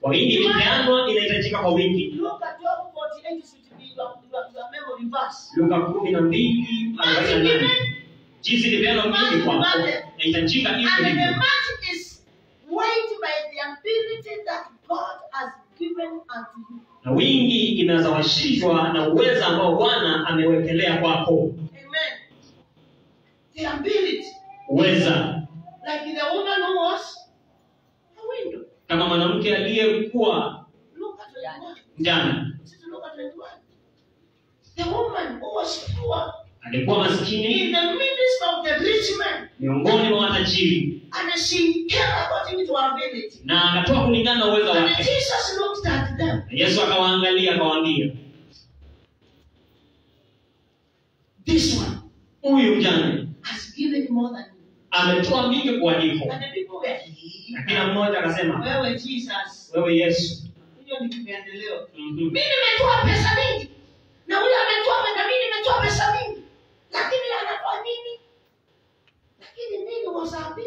kwa wingi imepeanwa inahitajika kwa wingi Look at Job 48 should be your, your, your memory verse. luka kumi na mbili arobaini na nane jinsi ilipeanwa wingi kwako inahitajika And hivyo the hivyo match is weighed by the ability that God has given unto you. na wingi inazawashishwa na uweza ambao bwana amewekelea kwako Amen. The ability. uweza Like the woman who was a window. kama mwanamke aliyekuwa Look at 21. mjana Just look at 21. The woman who was poor alikuwa maskini in the midst of the rich man. miongoni mwa matajiri And she came according to her ability. na akatoa kulingana na uwezo And wake Jesus looked at them. na yesu akawaangalia akawaambia This one huyu mjane has given more than you. ametoa mingi kuwaliko And the people were na kila mmoja akasema wewe Jesus. wewe yesu Hiyo ni kipendeleo. mhm, Mimi nimetoa pesa mingi. Na huyo ametoa na mimi nimetoa pesa mingi. Lakini anatoa nini? Lakini nini wasabi?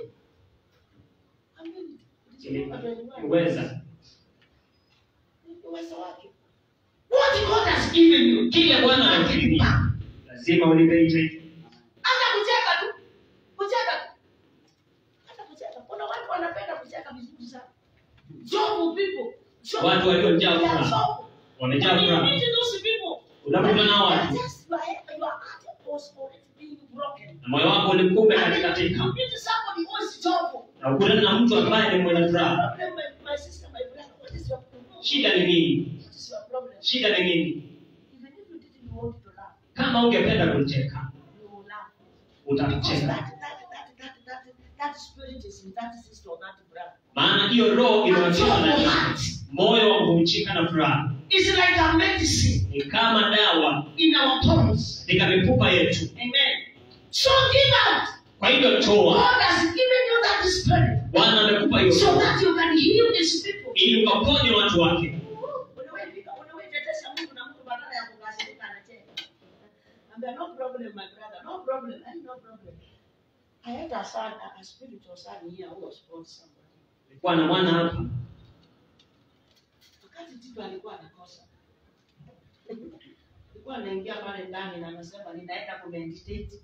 ili- uweza Uwezo wake. What God has given you. kile bwana amekupimia lazima ulipe hicho hicho Hata kucheka tu. Kucheka tu. Hata kucheka. Kuna watu wanapenda kucheka vizuri sana. Jobu people. Jobu. watu waliojaa They are furaha jobu. wamejaa When you furaha meet those people, unapokutana nao watu just your head- your heart was already being broken. na moyo wako ulikupe And katika then tika you meet somebody who is joyful. na ukutana na mtu ambaye ni mwenye furaha Problem, my, my sister, my brother, what is your problem? shida ni nini What is your problem? shida ni nini Even if you didn't want to laugh, kama ungependa kucheka you will laugh. Because utacheka that, that, that, that, that, that spirit is in that sister or that brother. maana hiyo roho And imewatiwa joyful ndani heart moyo wa kuvunjika na furaha is like a medicine ni kama dawa in our bones. katika mifupa yetu Amen. So give out. kwa hivyo toa God has given you that spirit bwana amekupa hiyo so roho that you can heal these people. ili ukaponye watu wake Unaweza unaweza tetesha Mungu na mtu badala ya kukasirika anacheka. Ambia no problem my brother, no problem, eh, no problem. I had a son, a, a spiritual son here who was born somebody. nilikuwa na mwana hapa Wakati Tito alikuwa anakosa. Alikuwa anaingia pale ndani na anasema ninaenda ku meditate.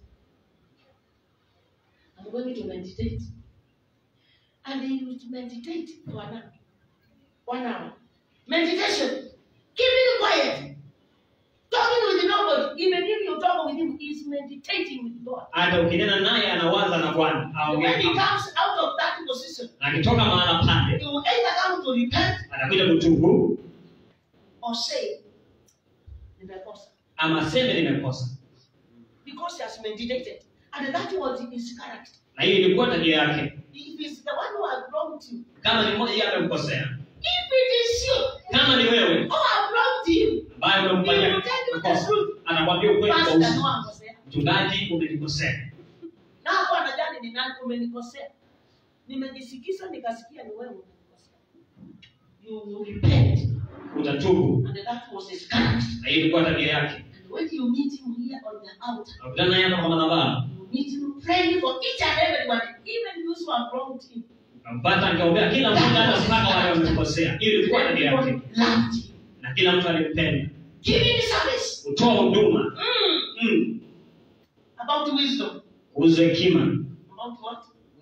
I'm going to meditate. And he would meditate for an hour. One hour. Meditation. Keeping quiet. Talking with nobody. Even if you talk with him, he's meditating with God. hata ukinena naye anawaza na bwana And aongee when he kama- comes out of that position, na akitoka mahala pale he will either come to repent anakuja kutubu or say, nimekosa. ama seme nimekosa Because he has meditated. And that was his character. na hiyo ilikuwa tabia yake If it's the one who has wronged you, kama ni mmoja yeye amemkosea if it is you kama ni wewe who have wronged him, ambaye he umemfanyia will tell you the makosa truth. anakwambia ukweli kwa Pastor, no uso angosea. mchungaji umenikosea Na hapo anajali ni nani umenikosea. Nimejisikiza nikasikia ni wewe umenikosea. You will repent. utatubu And that was his character. na hiyo ilikuwa tabia yake And when you meet him here on the altar, nakutana naye hapa kwa madhabahu you meet him praying for each and everyone, even those who have wronged him. kampata nikaombea kila mmoja hata mpaka wale wamemkosea hiyo ilikuwa tabia yake Everyone loved him. na kila mtu alimpenda Giving service. kutoa huduma Mm. mm. About wisdom. kuhusu hekima About what?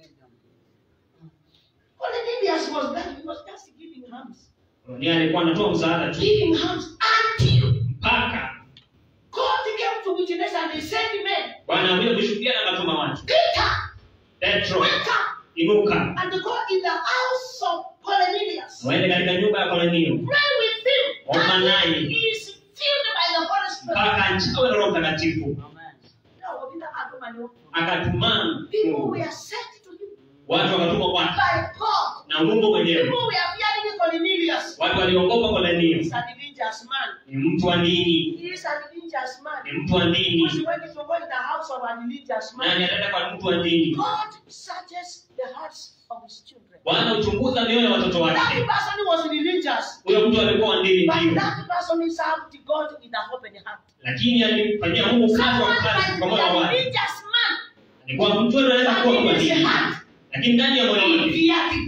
Cornelius was that he was just giving hands. ni alikuwa anatoa msaada tu Giving hands until mpaka God came to witness and he sent men. bwana akuja kushuhudia na akatuma watu Peter, petro wake up inuka and go in the house of Cornelius. waende katika nyumba ya kolenio Pray with him. Omba And naye. he is filled by the Holy Spirit. mpaka nchawe na roho mtakatifu No, Peter akatuma ni- akatumana People were sent to him watu wakatumwa kwake by God. na mungu mwenyewe People were fearing Cornelius. watu waliogopa kolenio He's a religious man. ni mtu wa dini He is a religious man. ni mtu wa Who's dini going to go in the house of a religious man? nani ataenda kwa mtu wa dini God searches the hearts of his children. bwana huchunguza mioyo ya watoto That wake person was religious, huyo mtu alikuwa wa dini but ndio that person served God with a open heart. lakini alimfanyia mungu kazi Someone wa kazi might kwa be moyo a wake religious man, alikuwa mtu anaweza kuwa but kwa in his dini heart, lakini ndani ya moyo he wake feared God.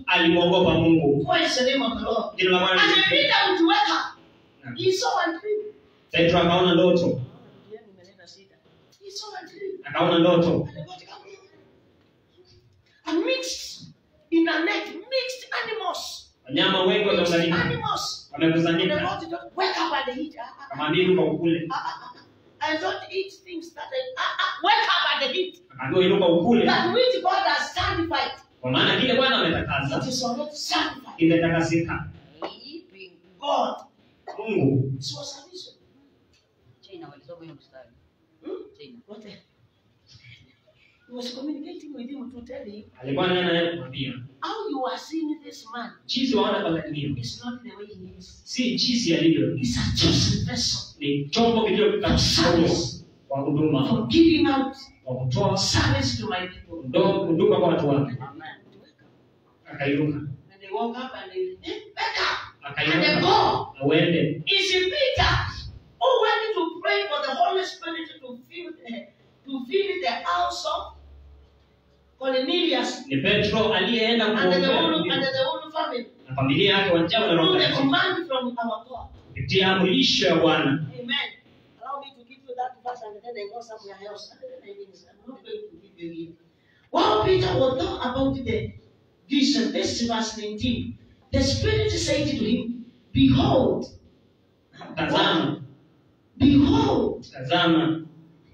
alimwogopa mungu Praise the name of the Lord. jina la bwana And lisifiwe. Peter would wake up. He saw a dream. petro akaona ndoto He saw a dream. akaona ndoto And the God came in. And mixed in a net, mixed animals. wanyama wengi Mixed wamekusanyika animals. And the wamekusanyika Lord did not wake up and eat. Ah, ah, akamwambia inuka ukule ah, ah, ah. I don't eat things that I ah, ah, wake up and eat. akaambiwa inuka ukule That which God has sanctified. kwa maana kile bwana It ametakasa is already sanctified. kimetakasika God. mungu This was a vision. China walisoma hiyo mstari. Hmm? China. What the? He was communicating with him to tell him alikuwa naye naye kumwambia how you are seeing this man jinsi waona Kornelio is not the way he is. si jinsi alivyo He's a chosen vessel ni chombo kilichokaua kwa huduma for giving out kwa kutoa service to my people. ndo- huduma kwa watu wake Amen. akainuka And they woke up and they, eh, wake up and they akainuka go. na uende Is it Peter who went to pray for the Holy Spirit to fill the, to fill the house of Cornelius ni petro aliyeenda and the kuombea whole, and familia- the whole family na familia yake wajawa na roho through the Mtakatifu. command from our God. kupitia amrisho ya bwana Amen. Allow me to give you that verse and then I go somewhere else. And then I finish. I'm not going to give you it. While Peter was talking about the vision, this is verse 19. The Spirit said to him, Behold, tazama behold, tazama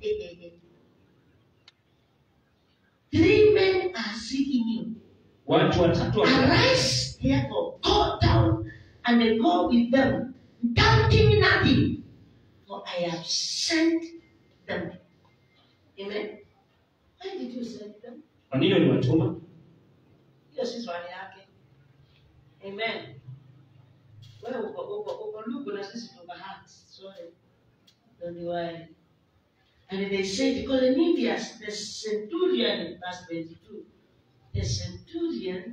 three men are seeking you. watu watatu wa- Arise, therefore, go down and then go with them, doubting nothing, for I have sent them. Amen. Why did you send them? kwa nini uliwatuma hiyo si swali yake amen wewe uko uko uko lugu na sisi tuko heart sorry don't worry and they said Cornelius the centurion verse 22 the centurion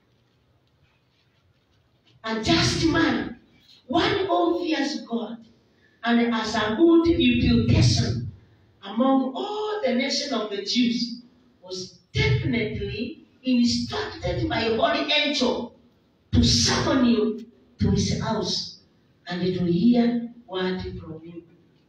a just man one who fears God and has a good reputation among all the nation of the Jews was definitely instructed by a holy angel to summon you to his house and to hear word from you.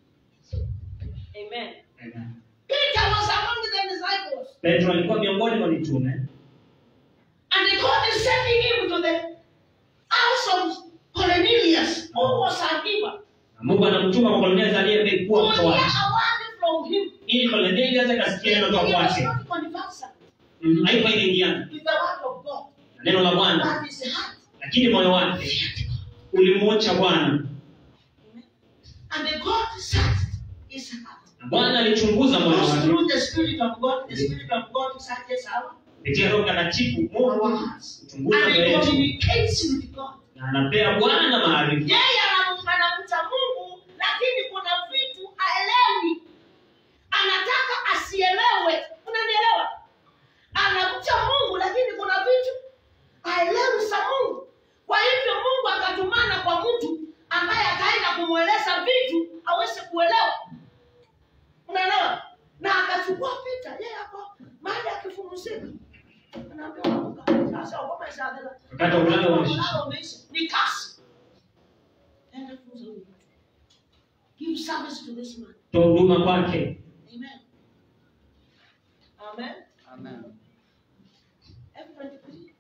Amen. Amen. Peter was among the disciples, petro alikuwa miongoni mwa mitume and God is sending him to the house of Cornelius, who was a giver, na mungu anamtuma kwa koloneli to aliyekuwa hear mtoaji a word from him. ili koloneli aweze kasikia He neno toka was kwake not conversant Mhm, haikuwa inaingiana with the word of God, na neno la bwana but his heart. lakini moyo wake ulimwocha bwana And the God searched his heart. na bwana alichunguza moyo Because wake through the Spirit of God, the Spirit of God searches our, kupitia roho mtakatifu mungu our hearts. huchunguza And moyo he wetu communicates with God. na anapea bwana maarifa Yeye anam- anamcha Mungu, lakini kuna vitu haelewi. Anataka asielewe. Unanielewa? Anamcha Mungu, lakini kuna vitu haelewi za Mungu. Kwa hivyo Mungu akatumana kwa mtu ambaye akaenda kumweleza vitu aweze kuelewa. Unaelewa? Na akachukua Pita, yeye hapo mahali akifumuzika. Anaambiwa amka. Sasa ngoma ishaanza. wakati wa kulala umeisha. Kulala umeisha. Ni kasi. Enda funza huyu mtu. Give service to this man. toa huduma kwake Amen. Amen. Amen. Everybody agree?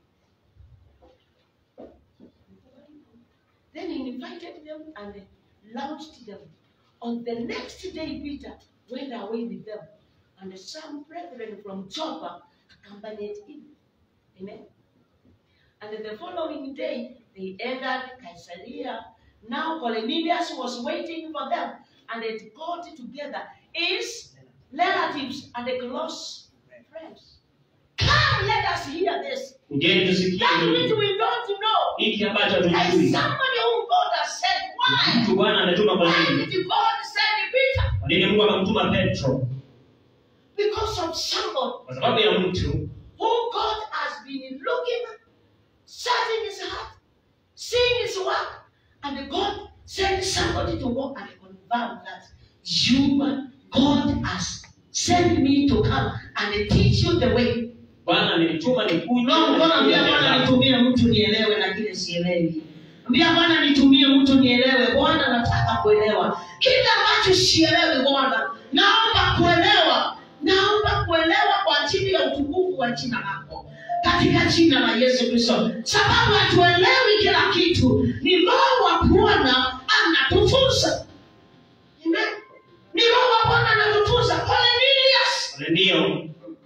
Then he invited them and launched them. On the next day, Peter went away with them, and some brethren from Joppa accompanied him. Amen. And the following day, they entered Caesarea. Now Cornelius was waiting for them, and they got together his relatives and the close friends. Come, let us hear this. ujeni tusikie That which hili. we don't know. hiki ambacho There is hatujui somebody whom God has sent. Why? mtu bwana ametuma kwa Why nini did God send Peter? kwa nini mungu akamtuma petro Because of somebody kwa sababu ya mtu who God has been looking at, searching his heart, seeing his work, and God sent somebody to walk and confirm that you, God has sent me to come and teach you the way. bwana amenituma nikuje Roho mkono ambia Bwana nitumie mtu nielewe na kile sielewi. Ambia Bwana nitumie mtu nielewe. Bwana nataka kuelewa. Kile ambacho sielewi Bwana, naomba kuelewa. Naomba kuelewa kwa ajili ya utukufu wa jina lako. Katika jina la Yesu Kristo. Sababu hatuelewi kila kitu. Ni Roho wa Bwana anatufunza. Amen. Ni Roho wa Bwana anatufunza. Hallelujah. ndio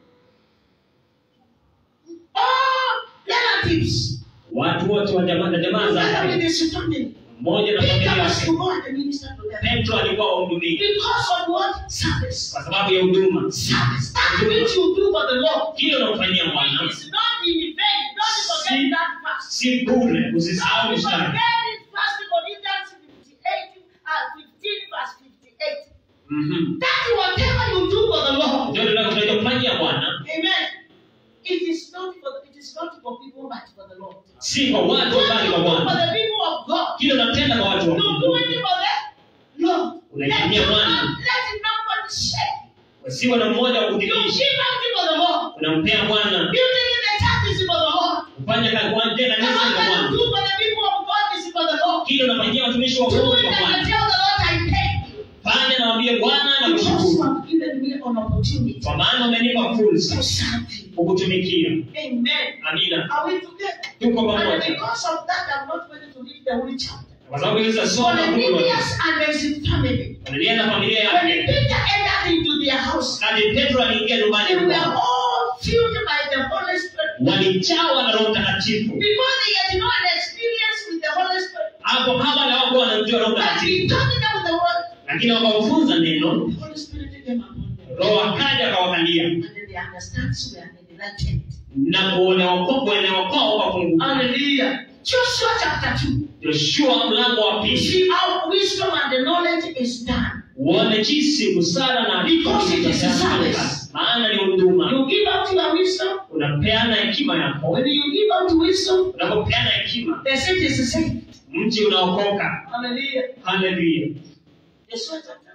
All relatives. watu wote wa jamaa na jamaa Together with zake his family. mmoja na Peter familia was yake to go and minister to them. petro alikuwa wahudumia Because of what? Service. kwa sababu ya huduma Service. That which you do for the Lord. kile unamfanyia bwana It's not in vain. Don't forget that fast. si bure usisahau Don't mstari forget it. First Corinthians 58, uh, 15 verse 58. Mhm. That whatever you do for the Lord. ndio tunachofanyia bwana Amen. It is not for it is not for people but for the Lord. si kwa watu What bali you kwa do for bwana the people of God. kile unatenda kwa watu wa You do Mungu it for the Lord. Let Unaitumia it Bwana. not let it not shake. wasiwe na mmoja wa You kudhihirisha give unto for the Lord. unampea bwana Building in the church is for the Lord. kufanya kazi kwa nje The kanisa ni work kwa that you bwana do for the people of God is for the Lord. kile unafanyia watumishi wa Do Mungu it kwa and bwana you tell the Lord I thank you. fanya na waambie bwana na Because you kushukuru have given me an opportunity kwa maana umenipa to fursa serve you. kukutumikia Amen. amina Are we together? tuko And pamoja because of that, I'm not going to read the whole chapter. kwa sababu hizo For soma the fungu lote Cornelius and his family, Wanalia na familia when yake Peter entered into their house, kati petro aliingia nyumbani they were kwao all filled by the Holy Spirit. walijawa na roho mtakatifu Before they had no experience with the Holy Spirit, hapo kama na wako wanamjua roho but he mtakatifu taught them the word. lakini wakawafunza neno The Holy Spirit came upon them. roho akaja akawakalia And then their understandings were enlightened. na kuonewa kwao kuelewa kwao ukafunguka Hallelujah. Joshua chapter 2. yoshua mlango wa You pili see how wisdom and the knowledge is done. uone jinsi busara na Because it is a Kazi. service. maana ni huduma You give out your wisdom. unapeana hekima yako When you give out wisdom, unapopeana hekima the city is saved. mji unaokoka Hallelujah. haleluya Joshua chapter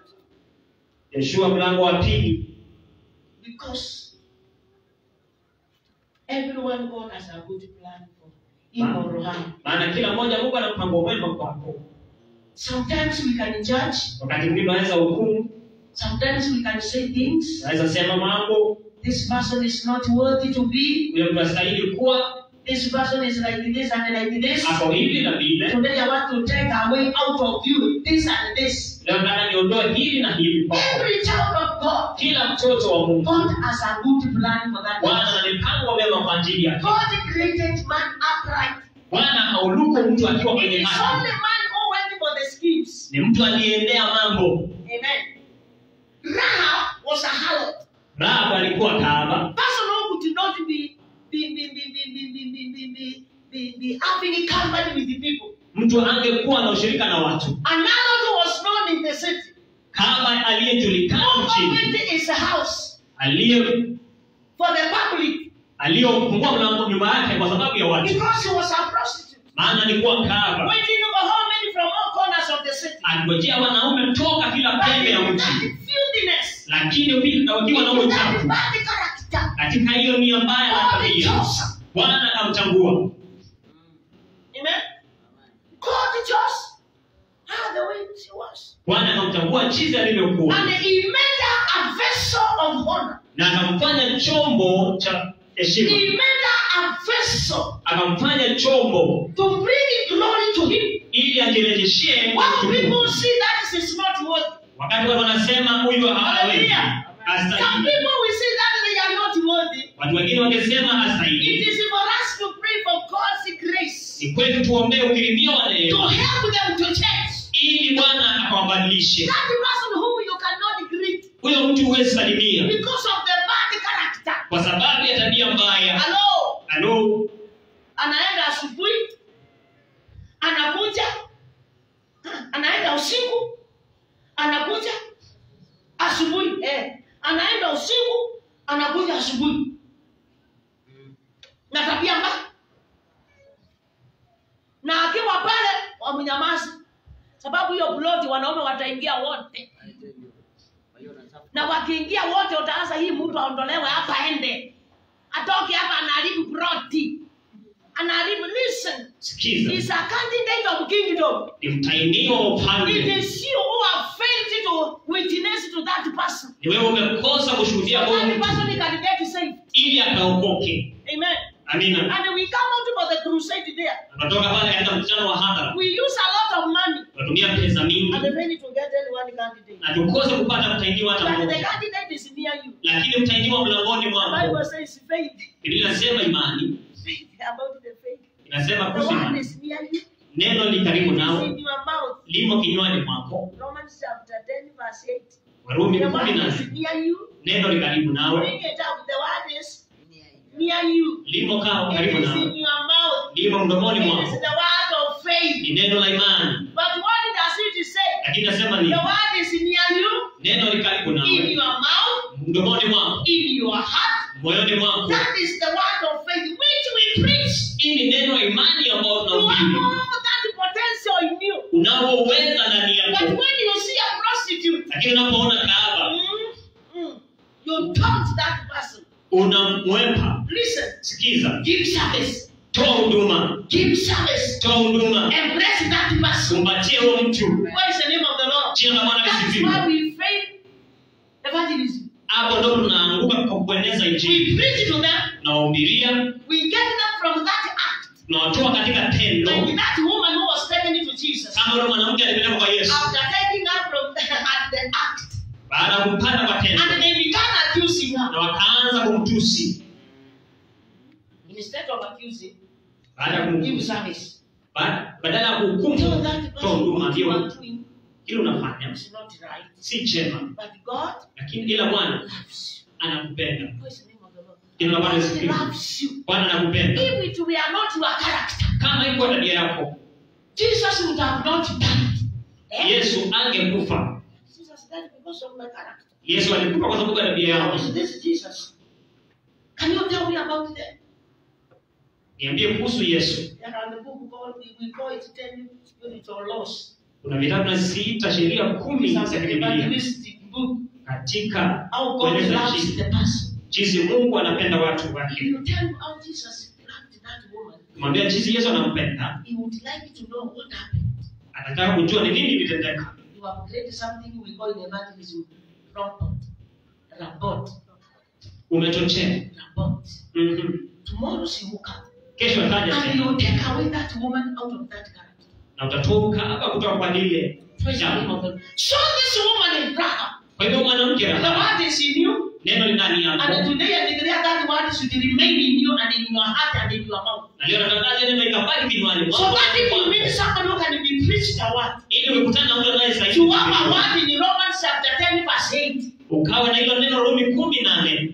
2. yoshua mlango wa pili Because everyone God has a good plan for him or her. maana kila mmoja mungu ana mpango mwema kwako Sometimes we can judge, wakati mwingine unaweza hukumu sometimes we can say things. unaweza sema mambo This person is not worthy to be. huyo mtu astahili kuwa This person is like this and like this. ako hivi na vile Today I want to take away out of you this and this. leo nataka niondoe hili na hili kwako Every child of God, kila mtoto wa mungu God has a good plan for that. bwana ana mipango mema kwa ajili yake God created man upright. bwana hauluko mtu akiwa It kwenye is haki only man who went for the schemes. ni mtu aliendea mambo Amen. Rahab was a harlot. rahabu alikuwa kaaba Person who could not be be be be be be be be be be be, be having a company with the people. mtu angekuwa na ushirika na watu Another who was known in the city. kama aliyejulikana Who nchini opened his house aliye for the public aliyofungua mlango nyuma yake kwa sababu ya watu because he was a prostitute. maana alikuwa kaaba Waiting over how many from all corners of the city. angojea wanaume toka kila But pembe ya in mji that filthiness, lakini pia wakiwa na in that uchafu bad character, katika hiyo nia mbaya na God tabia chose. bwana akamchagua Amen. God chose her the way she was. bwana akamchagua jinsi alivyokuwa And he made her a vessel of honor. na akamfanya chombo cha heshima He made her a vessel akamfanya chombo to bring glory to him. ili ajirejeshee When utukufu. people see that is not worthy, wakati watu wanasema huyu hawezi Hallelujah. some hastahili people will see that they are not worthy. watu wengine wangesema It hastahili is for us to pray for God's grace ni kwetu tuombee ukirimio wa to neema help them to change. ili bwana akawabadilishe That person whom you cannot greet huyo mtu huwezi salimia because of the bad character. kwa sababu ya tabia mbaya Hello, halo anaenda asubuhi, anakuja, anaenda usiku, anakuja asubuhi, eh, anaenda usiku, anakuja asubuhi, na tabia mbaya, na akiwa pale wamnyamazi, sababu hiyo ploti wanaume wataingia wote, na wakiingia wote utaanza hii mtu aondolewe hapa ende atoke hapa anaharibu broti anaharibu listen sikiza is a candidate of kingdom ni mtainiwa wa it ufalme is you who have failed to witness to that person ni wewe umekosa kushuhudia huyo that mtu person can get saved ili akaokoke amen amina and we come out for the crusade there tunatoka pale katika mkutano wa hadhara we use a lot of money tunatumia pesa mingi and fail to get any one candidate na tukose kupata mtainiwa hata but the mmoja candidate is near you lakini mtainiwa mlangoni the mwako bible says faith biblia inasema imani faith about the faith inasema the kuhusu word imani is near you neno li karibu It's nawe in your mouth limo kinywani mwako romans chapter 10 verse 8 warumi the kumi word na is near you neno li karibu nawe bring it up the word is near you limo kaa it karibu is in nawe your mouth limo mdomoni it is mwako the word of faith ni neno la imani but what does it say lakini nasema the ni word is near you neno li karibu in nawe your mouth mdomoni mwako in your heart moyoni mwako that is the word of faith which we preach hii ni neno la imani ambayo you have tunahubiri all that potential in you unaoweza ndani but yako when you see a prostitute lakini unapoona kahaba mm, mm, you taunt that person unamwepa listen sikiza give service toa huduma give service toa huduma embrace that person umpatie huo mtu what is the name of the lord jina la bwana that's lisifiwe why we fail evangelism hapo ndo tunaanguka kwa kueneza we injili preach to them tunawahubiria we get them from that act tunawatoa katika tendo like that woman who was taken into jesus kama yule mwanamke alipelekwa kwa yesu after taking her from at the act baada ya kumpata kwa tendo and they began accusing her na wakaanza kumtusi instead of accusing baada ya give kumtusi service Ba- badala ya tell kuhukumu that toa person huduma what you ndio are doing kile unafanya is not right si chema but god lakini ila bwana loves anakupenda you what is the name of the lord Jina la Bwana God lisifiwe. loves you bwana anakupenda if it were not your character kama iko tabia yako jesus would have not died Eh? yesu angekufa jesus died because of my character yesu alikufa kwa sababu ya tabia How yako is this jesus can you tell me about that niambie kuhusu yesu There are the book called, we, we call it 10 spiritual laws. kuna vitabu tunaziita sheria kumi It's za an kibibilia evangelistic book. katika How God kueleza loves jinsi- the person. jinsi mungu anapenda watu If wake you tell me how Jesus loved that woman, kumwambia jinsi yesu anampenda he would like to know what happened. anataka kujua ni nini ilitendeka You have created something we call in evangelism rampant. Rabot. umechochea Rabot. Mhm. Tomorrow she will come. kesho ataja And tena you take away that woman out of that character. na utatoka hapa kutoka kwa lile Praise the name jambo of the Lord. So this woman is Rahab. kwa hivyo mwanamke The Rahabu, word is in you. neno ni ndani And yako today I declare that word should remain in you and in your heart and in your mouth. na leo natangaza neno ikabaki kinywani So mwako that if you meet someone who can be preached a word, ili umekutana na mtu you anayestahili have a kusikilizwa. word in Romans chapter 10, verse 8. ukawa na hilo neno rumi kumi nane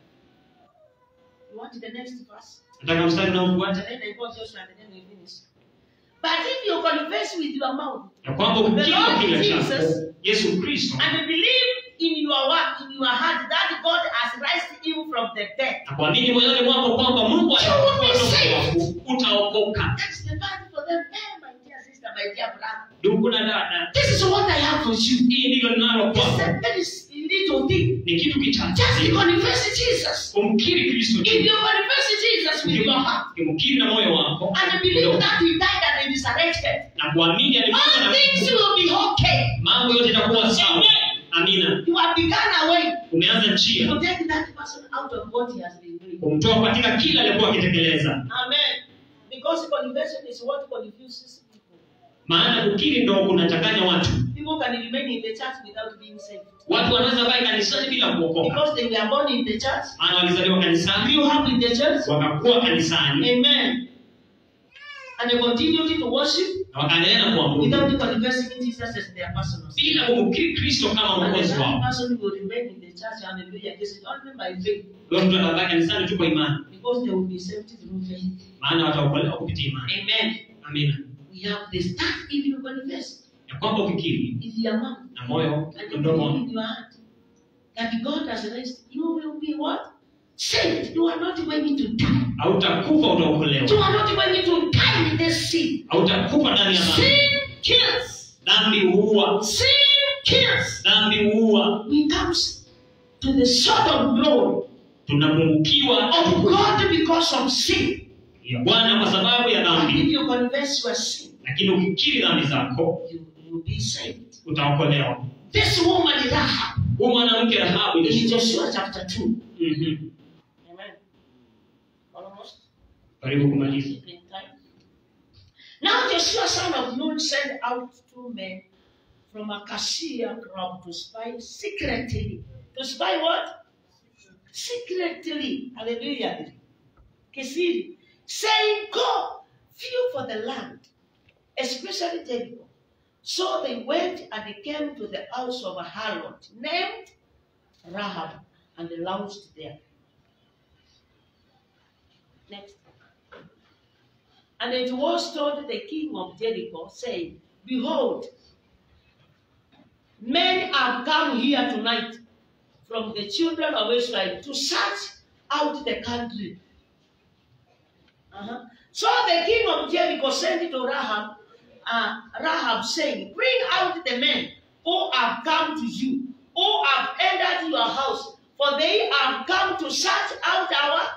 You want the next verse? nataka mstari And unaofuata then I go Joshua and then we finish. But if you confess with your mouth ya kwamba ukikiri kwa The kinywa Lord chako Jesus yesu kristo and believe in your word, in your heart, that God has raised him from the dead, na kuamini moyoni mwako kwamba mungu You will be alikufa saved. kwako utaokoka that's the part for them. Hey, my dear sister, my dear brother. ndugu na dada This is what I have for you. hii ndilo linalo It's kwako a very little thing. ni kitu Just kichache confess Jesus. kumkiri kristo If you confess Jesus with your heart kimkiri na moyo wako and believe that he died and he resurrected, na kuamini alikufa all na things kufufuka, will be okay. mambo yote itakuwa sawa amina You have begun a way umeanza njia to take that person out of what he has been doing. kumtoa katika kila alikuwa akitekeleza Amen. Because confession is what confuses people. maana kukiri ndo kunachanganya watu People can remain in the church without being saved. watu wanaweza baki kanisani bila kuokoka Because they were born in the church, maana walizaliwa kanisani grew up in the church. wakakuwa kanisani Amen. And they continued to worship na wakaendelea na kuabudu without confessing Jesus as their personal bila Savior. kumkiri kristo kama And the mwokozi that wao person will remain in the church, hallelujah, this is only by faith. huyo mtu atabaki kanisani tu kwa imani Because they will be saved through faith. maana wataokolewa kupitia imani Amen. amina We have the start if you confess ya kwamba ukikiri with your mouth na moyo and na you mdomo believe in your heart that God has raised, you will be what? Saved. You are not going to die. hautakufa You utaokolewa are not going to die in this sin. hautakufa ndani ya dhambi Sin kills. dhambi huua Sin kills. dhambi huua We comes to the sword of glory. tunapungukiwa of God because of sin. ya bwana kwa sababu ya And dhambi if you confess your sin, lakini ukikiri dhambi zako you will be saved. utaokolewa This woman is Rahab huyu mwanamke rahabu in ile Joshua chapter 2. Mhm. Amen. Almost. karibu kumaliza in time. Now Joshua son of Nun sent out two men from a cassia crop to spy secretly. To spy what? Secretly. Hallelujah. Kisiri. Saying, Go, view for the land, especially Jericho. So they went and they came to the house of a harlot named Rahab, and they lodged there. Next. And it was told the king of Jericho, saying, Behold, men have come here tonight from the children of Israel to search out the country. Uh-huh. So the king of Jericho sent to Rahab, uh, Rahab, saying, Bring out the men who have come to you, who have entered your house, for they have come to search out our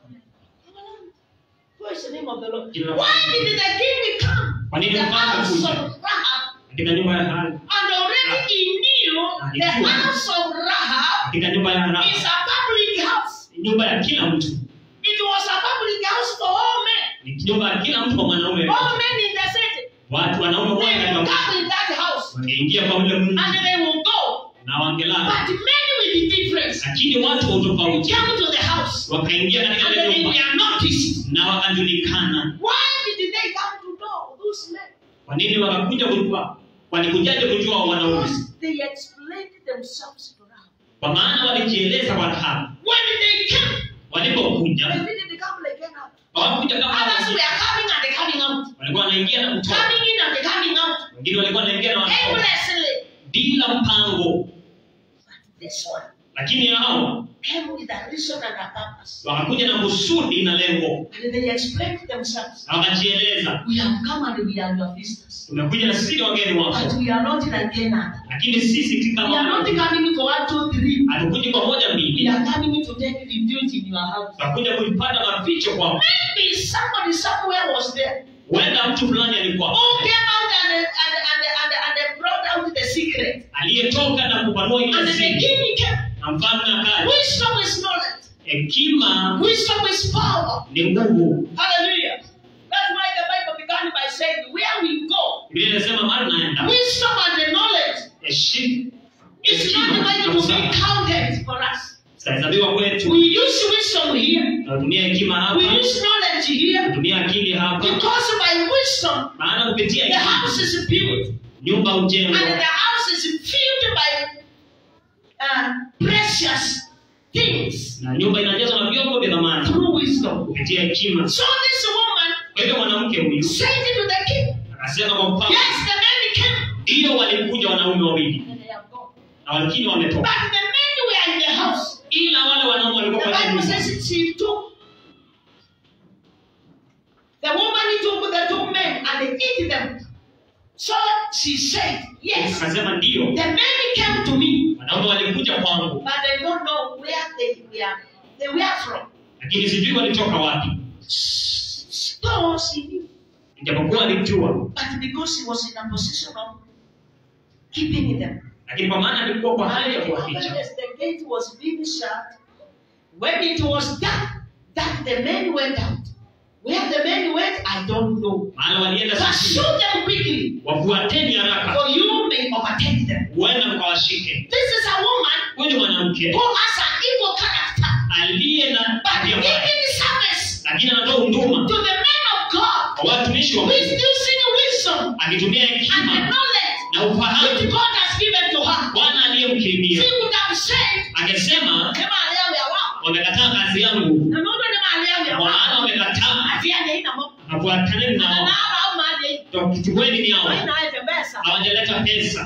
What is the name of the Lord? Jina la Why Bwana. did the king come Kwa to nini the mfalme house kuja? of Rahab katika nyumba ya Rahabu and already he knew the Alijua. house of Rahab katika nyumba ya is Rahabu a public house. nyumba ya kila mtu It was a public house for all men. ni nyumba ya kila mtu kwa mwanaume All men in the city. watu wanaume They wote will katika come in that house wangeingia kwa ule mji and they will go. na wangelala But many with the difference lakini watu wa utofauti came to the house wakaingia katika and ile they nyumba were noticed. na wakajulikana Why did they come to know those men? kwa nini wakakuja kujua walikujaje kujua wanaume Because they explained themselves to Rahab. kwa maana walijieleza kwa Rahabu When they came, walipokuja they didn't come like that. hawakuja kama Others hao. were coming and they coming out. walikuwa wanaingia na kutoka Coming in and they coming out. wengine walikuwa wanaingia na wanatoka Aimlessly. bila mpango But this one lakini hao came with a reason and a purpose. wakakuja na kusudi na lengo And they explained themselves. na wakajieleza We have come and we are your visitors. tumekuja na sisi ni wageni But wako we are not like any other. lakini sisi si We are not kama coming for one, two, three. hatukuji kwa moja We mbili are coming to take refuge in your house. tutakuja kuipata maficho kwao Maybe somebody somewhere was there. huenda mtu fulani alikuwa Who came out and, and, and, and, and, and brought out the secret. aliyetoka na kupanua And ile the siri king came. na mfalme akaja Wisdom is knowledge. hekima Wisdom is power. ni nguvu Hallelujah. That's why the Bible began by saying, where we go, biblia inasema mahali naenda wisdom and the knowledge heshima is not going to be counted for us. zitahesabiwa kwetu We use wisdom here. tunatumia hekima hapa We use knowledge here. tunatumia akili hapa Because by wisdom, maana kupitia the hekima house is built. nyumba And hujengwa the house is filled by uh, precious things na nyumba inajazwa na vyombo vya dhamani through wisdom. kupitia hekima So this woman kwa hivyo mwanamke huyu said to the king, akasema kwa mfalme Yes, the men came, ndiyo walikuja wanaume wawili and they have gone. na walakini But wametoka the men were in the house. ila wale wanaume The walikuwa kwa Bible nyumba says she took. The woman took the two men and they ate them. So she said, Yes, akasema ndiyo the men came to me, wanaume walikuja kwangu but I don't know where they were. They were from. lakini sijui walitoka wapi So she knew. ijapokuwa alijua But because he was in a position of keeping them. lakini kwa maana alikuwa kwa hali ya And kuwaficha as the gate was being shut, when it was dark, that the men went out. Where the men went, I don't know. maana walienda Pursue sisi them quickly, wafuateni haraka for you may overtake them. huenda mkawashike This is a woman huyu ni mwanamke who has an evil character, aliye na but tabia mbaya giving service lakini anatoa huduma to the men of God kwa watumishi wa with Mungu using wisdom akitumia and the hekima knowledge na which ufahamu God has given to her. bwana She aliyemkirimia would have said, akisema "Ema leo ya wao." wamekataa kazi yangu Na mundu ni mahali ya kwa maana wao. wamekataa Ati anje ina mo. hafuataneni Na nao au mahali. tuchukueni ni hao Haina aje pesa. hawajaleta pesa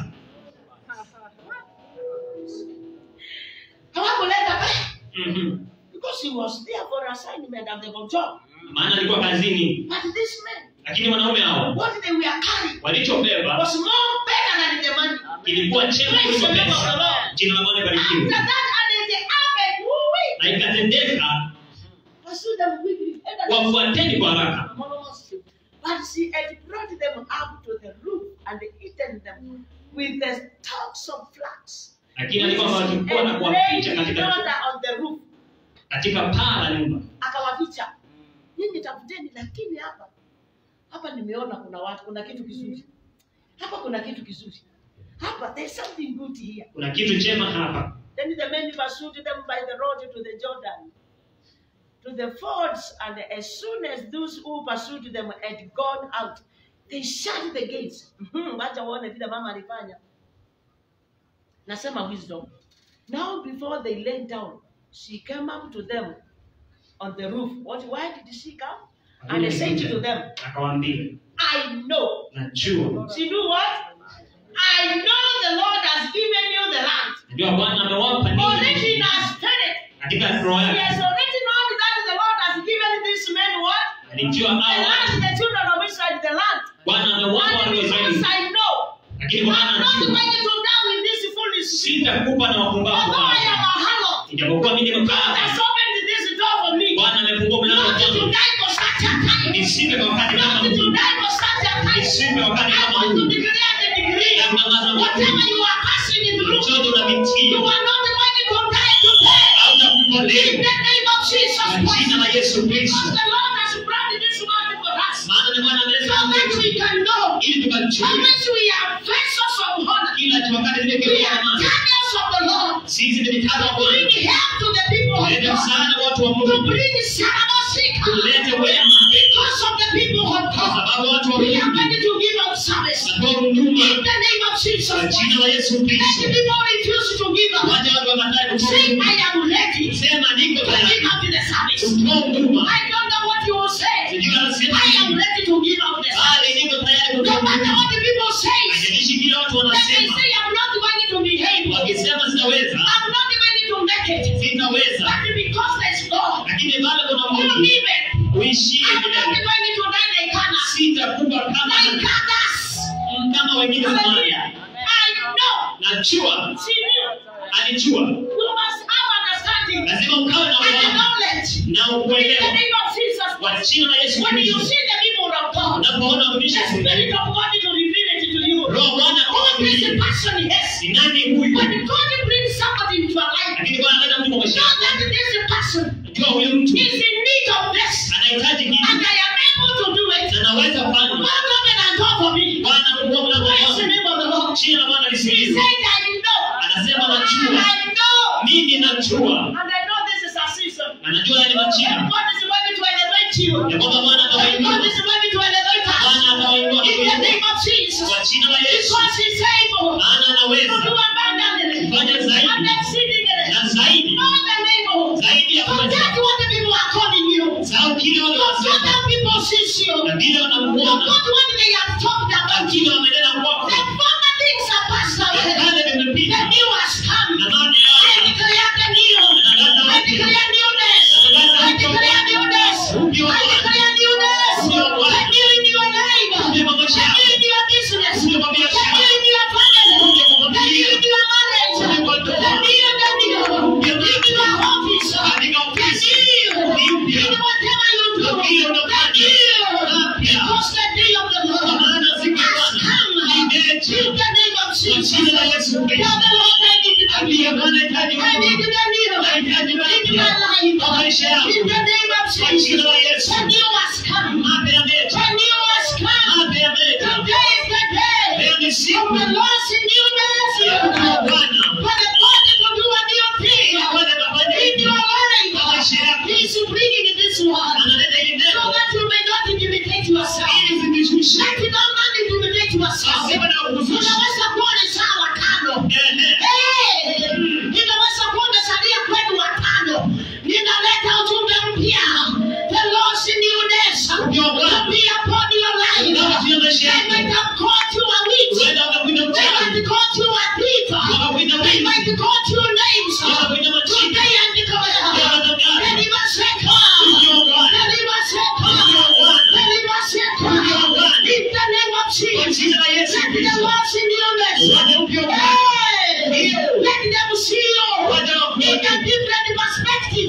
Hawakuleta pesa. Mhm. Because he was there for assignment and the job. maana alikuwa kazini But this man, lakini wanaume hao what they were carrying walichobeba was more better than the money. kilikuwa chema Praise kuliko the name of the pesa Lord. jina la bwana After barikiwe that, and then they happened, woo-wee. na ikatendeka Pursue them quickly. Enda wafuateni kwa haraka But she had brought them up to the roof and eaten them with the stalks of flax. lakini alikuwa wakikuwa na And kuwaficha laid his katika daughter on the roof. katika paa la nyumba Akawaficha. Nyinyi tafuteni, lakini hapa hapa nimeona kuna watu, kuna kitu kizuri hapa, kuna kitu kizuri hapa, there's something good here. kuna kitu chema hapa Then the men pursued them by the road to the Jordan, to the fords, and as soon as those who pursued them had gone out, they shut the gates. Mhm, Wacha uone vile mama alifanya. Nasema wisdom. Now before they lay down, she came up to them on the roof. What? Why did she come? And they said to them, akawaambia I know. najua She do what? I know the Lord has given you the land. najua bwana amewapa Already in ninyi our spirit, katika roho He yake has already known that the Lord has given these men what? alijua The hao land, the children of Israel, the land. bwana amewapa And wana wa because Israeli I know, lakini I'm bwana not anajua going to down with this foolish sitakupa na wapumbavu Although I am hao a harlot, ijapokuwa mimi God nimekaa has opened this door for me. bwana amefungua mlango Not to kwangu die for such a time. nisipe kwa wakati kama Not to huu die for such a time. nisipe wakati I kama want to huu declare the degree. na kutangaza Whatever makuu you are passing in through, chochote you unapitia are not going to die today. au In takufa leo the name of Jesus kwa jina Christ. la Yesu Kristo Because the Lord has brought this word for us. maana ni Bwana So ameleta that mambo we can know ili how tukajue much we are vessels of honor. kila wakati zile We kiroho are amani channels of the Lord. sisi ni mitano To wa bring Bwana help to the people of kuleta God. msaada kwa watu wa To Mungu bring Sarabasika. kulete wema Because of the people of kwa God. sababu watu wa We are Mungu ready to give up service. wanatoa huduma In the name of Jesus kwa Christ. jina la Yesu Many Kristo people refuse to give up. wacha watu wakataa kutoa Say, huduma I am ready to sema niko give tayari up the service. kutoa huduma I don't know what you will say. sijui anasema I am nini ready to give up the service. bali niko tayari No kutoa matter huduma what the people say, haijalishi kile watu they may wanasema say I'm not going to behave. wakisema sitaweza I'm not going to make it. sitaweza But because there's God, lakini bado kuna who Mungu give it, uishie I'm not milele going to die like Hannah. sitakufa kama Like others. kama wengine zamani Hallelujah. I know. najua She knew. alijua You must have understanding lazima ukawe na and ufahamu knowledge. na In the ukuelewa name of Jesus kwa Christ. jina la Yesu When you Kristo see the people of God, unapoona the mtumishi wa Mungu, Spirit of God to reveal it to you. roho wa Bwana Who is the akwambia person? Yes. ni nani huyu When God brings somebody into your life, lakini Bwana analeta mtu kwa maisha know yako that this person jua huyu mtu is in need of this, anahitaji and nini I am able to do it. na naweza fanya God open and door for me. Bwana fungua mlango Praise the wangu name of the Lord. jina la Bwana He lisikizwe said, I know. anasema najua I know. mimi najua And I know this is a season. na najua ni And majira God is ready to elevate you. ya kwamba Bwana And God atawainua is ready to elevate us. Bwana atawainua In the kuinua name of Jesus. kwa jina la Yesu Because He's able maana to do anaweza abundantly Fanya zaidi. and exceedingly. na zaidi Know the name zaidi ya Forget kuweza what the people are calling you. sahau kile watu Forget wanasema how people see you. na vile wanamuona Forget what they have talked na about kile you. wamenena kwako The former things are passed na away. kale The vimepita new has come. na maana I yake declare the new. I declare newness. I declare newness. I declare newness. A new in your life. A new in your business. A new in your family. A new in your marriage. A new, the new. In your office. The new. In whatever you do. The new. Because the day of the Lord has come. In the name of Jesus. Tell the Lord I need the new. I need the new. In my life. In the name of Jesus. The new has come. The new has come. Today is the day. Of the Lord's newness. For the God will do a new thing. In your life. He is bringing this one. So that you may not intimidate yourself. Let it not intimidate yourself. Unaweza kuwa ni sawa kando. Eh, inaweza kuwa umesalia kwenu watano. Ninaleta ujumbe mpya. The Lord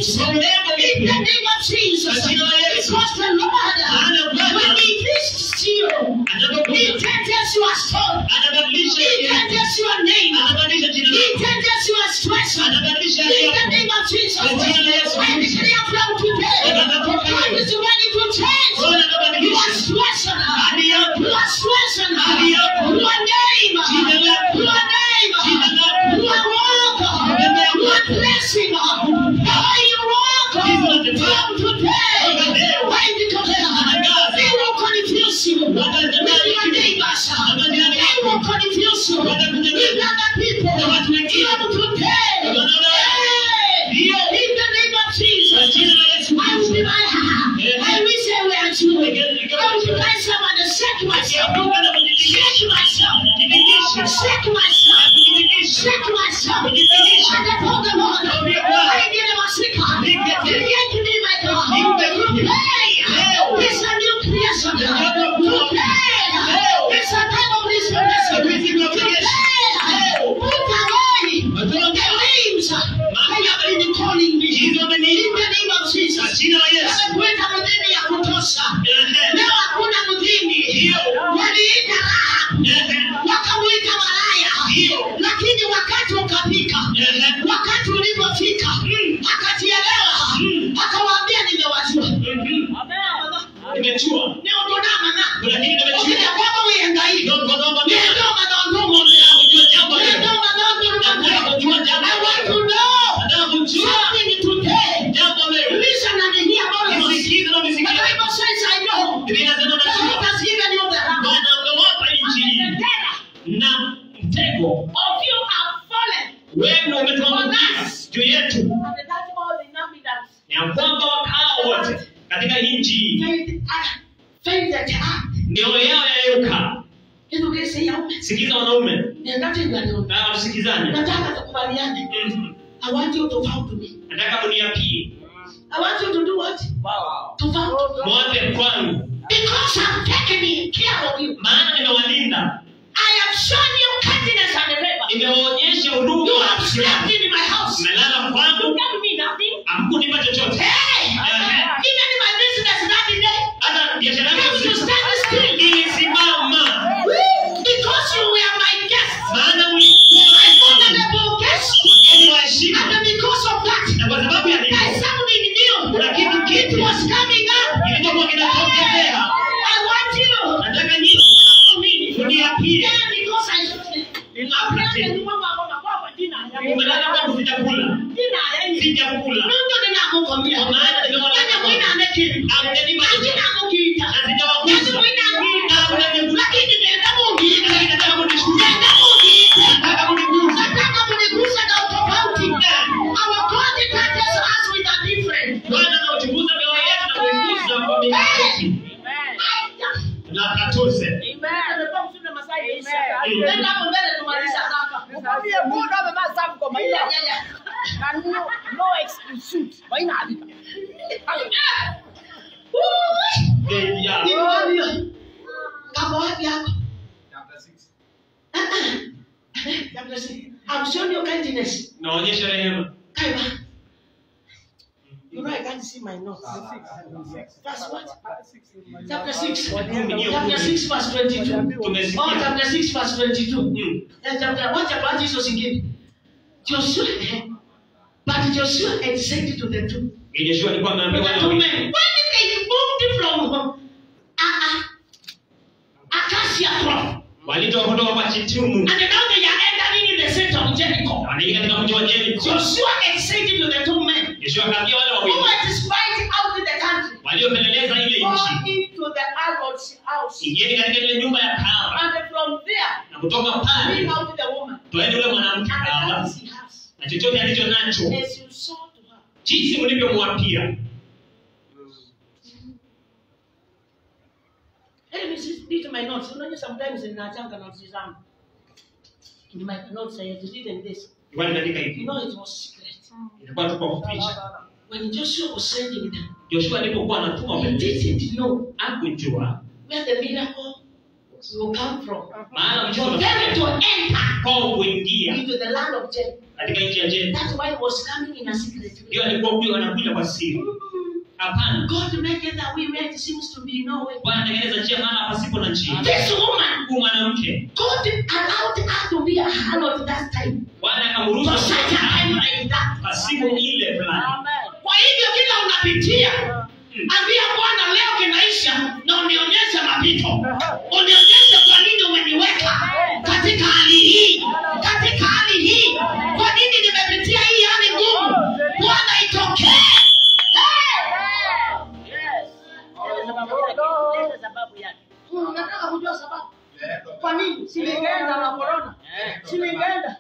peace. Kwa urembo In the mpya. name of Jesus. Kwa jina la Yesu. Because the Lord, Maana Bwana when He visits you, He anapokuja changes your story. anabadilisha He jina lako. changes your name. anabadilisha jina He lako. changes your situation. anabadilisha In hali the yako. name of Jesus. Kwa jina la Yesu I Kristo. declare from today, Unatoka God leo. is ready to change Bwana anabadilisha your situation. hali yako. Your situation. Hali yako. Your name. Jina lako. Your name. Jina lako. Your walk. Mbele yako. Your blessing. How you walk. Jinsi unatembea. From today. Toka leo. I declare. Tangaza. They will confuse you. Watatembea With your hivi. neighbors. Na majirani They wako. will confuse you. Watakutembea. With other people. Na watu wengine. From today. Wanaona. Hey. Ndio. In the name of Kwa Jesus. jina la Yesu I will be Kristo. my Yeah. I wish I were you. I will be myself and shake myself. Geuka na kujidhihirisha. Shake myself. Jidhihirishe. Shake myself. Kujidhihirisha. Shake myself. Kujidhihirisha. And I told the Lord, Mwambie Bwana. I did my sicker. Nigete. Create me, my God. Nigete. Today, Leo. it's a new creation. Leo. Today, Leo. it's a time of restoration. Siku hizi kwa Yesu. Today, Leo. put away Watoto the names they have been calling me. Hizo In wameniita. the name of Kwa Jesus. jina la Yesu. Wamekuweka mdhini ya kutosha. Ehe. Leo hakuna mdhini. Ndio. Waliita Rahab, Ehe. wakamuita malaya. Ndio. Lakini wakati ukafika, Ehe. wakati ulipofika, akajielewa, akawaambia nimewajua. Mhm. Nimejua. Neodonamana. Lakini nimejua. Ukija kwako uihangaike. Ndio kwa sababu mimi Ndio madondomo. kujua jambo Ndio leo. madondomo. Nataka kujua jambo I want to leo. know Nataka kujua something today. jambo leo. Listen and hear all of us. Nisikize na The nisikize. Bible says, I know. Biblia inasema The najua. Lord has given you the ram. Bwana amewapa nchi hii. And the terror na mtego of you have fallen. wenu umetuangukia juu yetu, And that all the inhabitants ya kwamba wakao wote katika nchi hii fainted, uh, fainted heart. mioyo yao yayuka. Hivi ukisikia yaume, Sikiza wanaume niangalie ndani. na tusikizane. Nataka tukubaliane. Mhm. I want you to vow to me. Nataka muniapie I want you to do what? To vow to me. mwape kwangu, Because I'm taking care of you. maana nimewalinda, I have shown you kindness and favor. nimewaonyesha You huduma have na slept kisirani. in my house. Mmelala You kwangu, gave me nothing. hamkunipa chochote. Hey! Ehe. Even in my business that day, Hata biashara you yangu to stand still. ilisimama, Because you were my guest. maana My mlikuwa honorable guest. mliwaheshimu, And because of that, na kwa sababu ya I hivyo something new. Kuna kitu It kipya. was coming up. kilichokuwa kinatokezea. I want you. Nataka nyinyi to me. Uniapie. Yeah, because I Umelala kwangu sijakula. Sijakula. Kwa maana nimewaona Lakini hamjanipa chochote. Na sijawagusa. Na hamjanigusa. Lakini nataka kunishukuru. Nataka kunigusa. Bwana anauchunguza mioyo yetu na kuigusa kwa mikono. Na akatuse. Eh, ya. I'm showing you kindness. Naonyesha rehema. Kaiba. You know I can't see my notes. Verse what? Chapter 6. Chapter 6 verse 22. Oh, Tumesikia. chapter 6 verse 22. Mm. Eh, chapter what chapter hizo zingine? Joshua eh, but Joshua had said to the two. Joshua alikuwa To ameambiwa the na two wawili. men. When they moved from uh, uh, Acacia crop Walitoka kutoka kwa Chitumu. and now they are entering in the center of Jericho. Wanaingia katika mji wa Jeriko. Joshua had said to the two men Joshua akaambia wale who wawili had spied out the country. waliopeleleza ile Go nchi, into the Harlot's house. ingieni katika ile nyumba ya kahaba, And from there, na kutoka bring pale out the woman. toeni yule mwanamke And the kahaba things he has. na chochote alicho nacho, As you saw to her. jinsi mlivyomwapia. Let me see, read my notes. Unajua sometimes ninachanga notes zangu. In my notes I had written this. Ilikuwa inaandika You hivi, know it was secret. ilikuwa tu kwa kuficha. When Joshua was sending them, Joshua alipokuwa anatuma he wapelelezi, didn't know hakujua where the miracle will come from. maana For mtoto them to enter kwao kuingia kuingia into the land of Jacob. katika nchi ya Jericho. That's why he was coming in a secret way. Ndio alikuwa huyo anakuja kwa siri. Hapana, God make it that way where it seems to be no way. Bwana anatengeneza njia maana pasipo na njia. This woman, Huyu mwanamke God allowed her to be a harlot that time. Bwana akamruhusu For such a time kuwa like that. pasipo ile fulani. Kwa hivyo kila unapitia, ambia Bwana leo kinaisha na unionyeshe mapito. Unionyeshe kwa nini umeniweka katika hali hii, katika hali hii. Kwa nini nimepitia hii hali ngumu? Bwana itokee. Hmm, Nataka kujua sababu. Kwa nini? Si ningeenda na corona. Si ningeenda.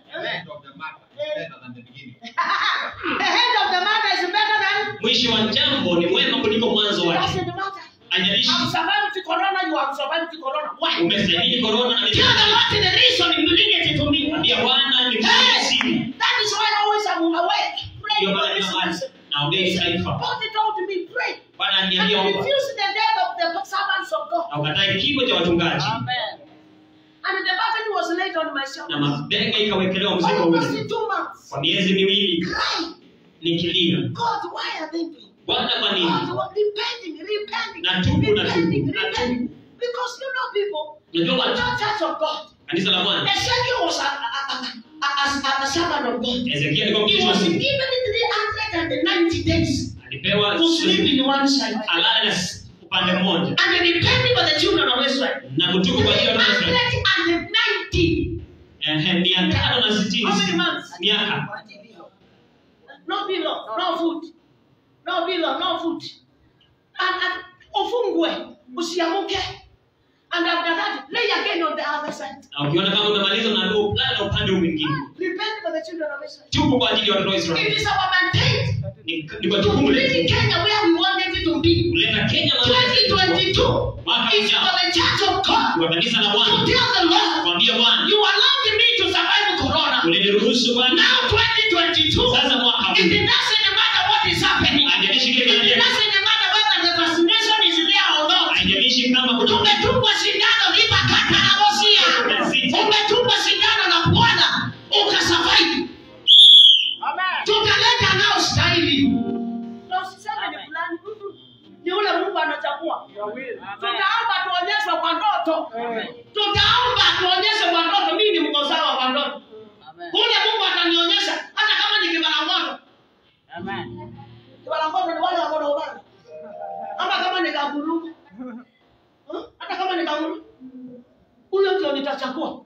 The head of the matter is better than Mwisho wa jambo ni mwema kuliko mwanzo wake. doesn't matter. Haijalishi I'm surviving to corona, you have survived to corona. Why? umestahili korona na Tell the Lord the reason you bring it to me. Ambia Bwana ni Hey, siri. that is why I always am awake. Pray Ndio for maana this kila mahali reason. naombea hii taifa. God told me, pray. Bwana And aliniambia omba. refuse the death of the servants of God. Na ukatae kifo cha wachungaji. And the burden was laid on my Na shoulders. mabega ikawekelewa mzigo Almost ule. in two months. Kwa miezi miwili Cry. nikilia. God, why are they doing? Bwana kwa God, nini? what- repenting, repenting, Na tubu, na tubu, repenting, na repenting. Because you know people, Unajua the watu church of God. kanisa la Bwana. Ezekiel was a, a, a, a, a, a servant of God. Ezekiel alikuwa He mtumishi wa was Mungu. given 390 days Alipewa to sleep in one side. alale na s- upande mmoja And they repented for the children of Israel. na kutubu kwa hiyo nafsi. 390. Ehe, mia tano na sitini How many months? miaka No pillow, no food. No pillow, no food. And, and ufungwe, usiamuke. And after that, lay again on the other side. na ukiona kama umemaliza unaambiwa ulale na upande huu mwingine. Repent for the children of Israel. Tubu kwa ajili ya watoto wa It Israeli. is our mandate Ni ni kwa to jukumu bring letu Kenya where we wanted it to be. kuleta Kenya mahali 2022 mwaka is for ujao the church of God kwa kanisa la to Bwana tell the Lord, kuambia Bwana you allowed me to survive corona. uliniruhusu Bwana. Now 2022, Sasa mwaka it huu doesn't matter what is happening. haijalishi kile It kinaendelea, doesn't matter whether the vaccination is there or not. haijalishi kama kuna Umetungwa sindano lipa kata na bosia. Umetungwa sindano na Bwana ukasurvive. Tutaleta nao stahili. Na usiseme ni fulani. mm-mm. Ni ule Mungu anachagua. Tutaomba tuonyeshwe kwa ndoto. Tutaomba tuonyeshwe kwa ndoto. Mimi ni mkosawa kwa ndoto. Ule Mungu atanionyesha hata kama ni kibala moto. Kibala moto ni wale wako na ubani. Ama kama ni kaguru. Huh? Hata kama ni kaguru. Huyo ndio nitachagua.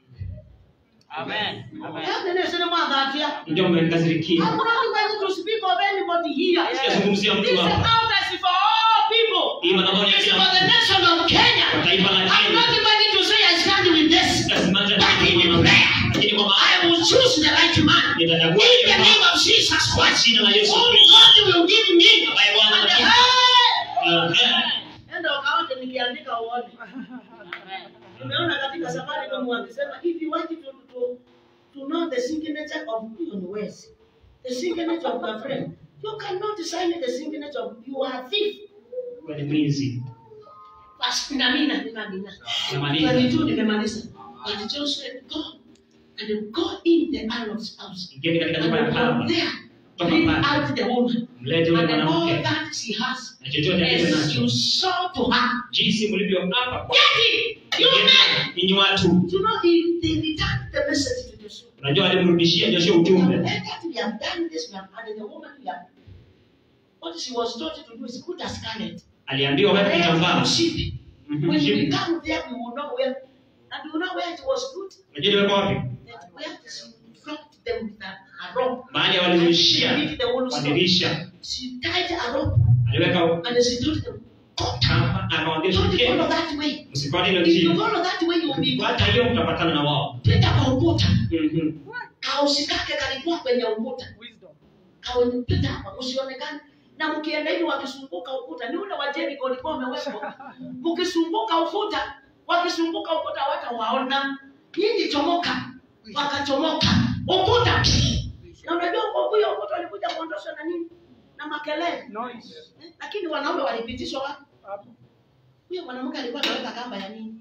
Yaani ni sema mwadhatia. ndio mmenikasirikia. I'm not going to speak of anybody here. Sijazungumzia mtu This hapa. house is for all people. Hii madhabahu ni ya It's kila for the mtu. nation of Kenya. Kwa taifa la I'm Kenya. not going to say I stand with this. Sitasimama But tena in kwa prayer, lakini kwa I maana will choose the right man. In nitachagua the yule name mama of Jesus kwa Christ. jina la Yesu Whom Kristo. God will give me. Ambaye Bwana And the ananipa. hey! Ehe. Enda ukaote nikiandika uone. Umeona katika safari kama wakisema if you want to, to, to know the signature of huyo ni wezi. The signature of my friend. You cannot sign the signature of you are a thief. Wewe ni mwizi. Basi na mimi na nina nina. Namaliza. Twenty two nimemaliza. And Joshua said, go and go in the Aaron's house. Ingieni katika nyumba ya And baba. from there, Toka bring pale. out the woman. Mlete yule And all mwanamke that she has. na chochote alicho As you nacho. saw to her. Jinsi mlivyoapa kwa Get it! You men! ninyi watu. You know, they, they returned the message to Joshua. Unajua alimrudishia Joshua We have ujumbe. entered, we have done this, we have added the woman, we have. What she was told to do is put a scarlet. Aliambiwa weka kitambaa. sheep. Mhm, When we sheep. come there, we will know where. And we will know where it was put. Unajua iliwekwa wapi? That where she dropped them with a, a rope. Mahali walirushia Beat the whole stone. madirisha. She tied a rope Aliweka and she told them, Go down. kamba na akamwambia Don't shukeni. follow that way. Msifuate hilo If you njia. follow that way, you will be Fuata hiyo mtapatana na wao. Pita kwa ukuta. Mhm. Kausi kake kalikuwa kwenye ukuta. Kaupita hapa usionekane. Na mkienda hivi wakizunguka ukuta, ni ule wa Jericho ulikuwa umewekwa. Mkizunguka ukuta, wakizunguka ukuta hawatawaona. Nyinyi chomoka. Wakachomoka. Ukuta. Na unajua kwa huyo ukuta walikuja kuondoshwa na nini? Na makelele. Eh, Lakini wanaume walipitishwa wapi? Huyo mwanamke alikuwa anaweka kamba ya nini?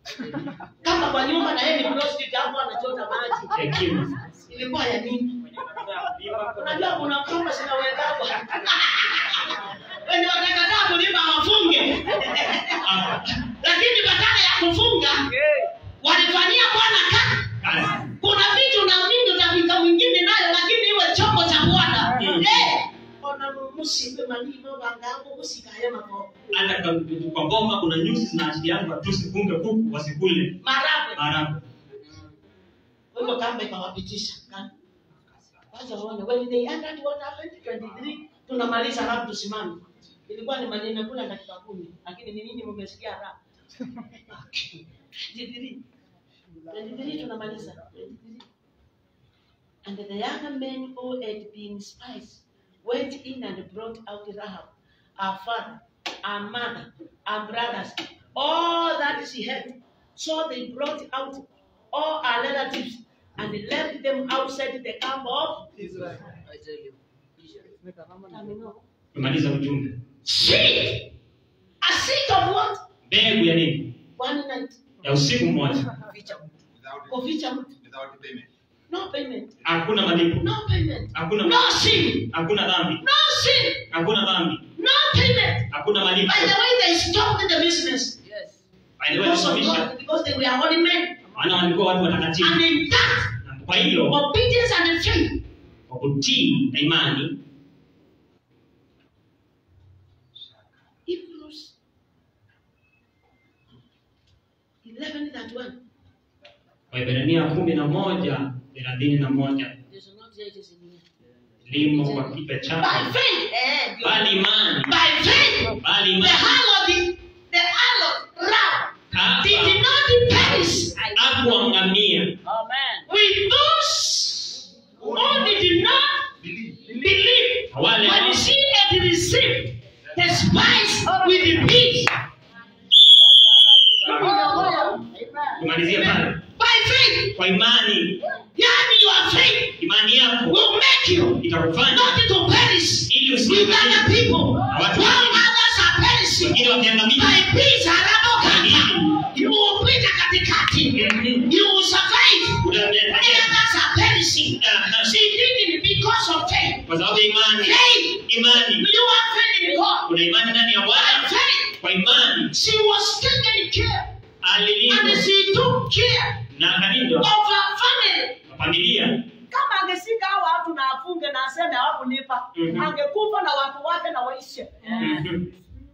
kama kwa nyumba na yeye ni prostitute hapo anachota maji hekima ilikuwa ya nini unajua kuna kamba zinawekwa wenye watakataa kulipa wafunge lakini badala ya kufunga walifanyia bwana kazi kazi kuna vitu na vingi utafika mwingine nayo lakini iwe chombo cha bwana Mm. Eh, ona musipe manino wangangu musikaya mabo hata kwa- kwa boma kuna nyusi zinaashiriana tusifunge kuku wasikule maragwe maharagwe kwa hivyo kamba ikawapitisha Ka- wacha waone when they entered what happened 23 tunamaliza halafu tusimame ilikuwa ni maneno kula dakika kumi lakini ni nini mmesikia raha 23 23 tunamaliza 23 And the young men who had been spies went in and brought out Rahab, her father, her mother, her brothers, all that she had. So they brought out all her relatives and left them outside the camp of I tell you. Amino. tumaliza ujumbe Seed! A seed of what? mbegu ya nini One night. ya usiku mmoja Without, Kuficha mtu. without payment. No payment. hakuna malipo No payment. hakuna No sin. hakuna dhambi No sin. hakuna dhambi No payment. hakuna malipo By the way, they stopped the business. Yes. By the way, Because of walisababisha God, because they were holy men. maana walikuwa watu watakatifu And in that, Na kwa hilo obedience and faith, kwa kutii na imani Hebrews 11 that one. waibrania kumi na moja thelathini na moja There's not yet is in here. limo kwa kipe By chako faith, eh, bali imani by faith, bali the imani harlot, the harlot, Rahab, hapa did not perish akuangamia Amen. with those who did not believe wale when she had received the spice with the peace. tumalizie pale By faith, kwa imani yani your faith imani yako will make you itakufanya not to perish ili with other usiangamie people. watu While wengine others are perishing, wengine wakiangamia by peace anapokata, you will pita katikati. You will survive. While others are perishing. She did it because of faith. kwa sababu ya imani Faith. imani You have faith in God. kuna imani ndani ya By bwana faith, kwa imani she was taken care and alilindwa she took care na akalindwa of her family. na familia kama angeshika hao watu na afunge na aseme hawakulipa Mhm. angekufa na watu wake na waishe Mhm.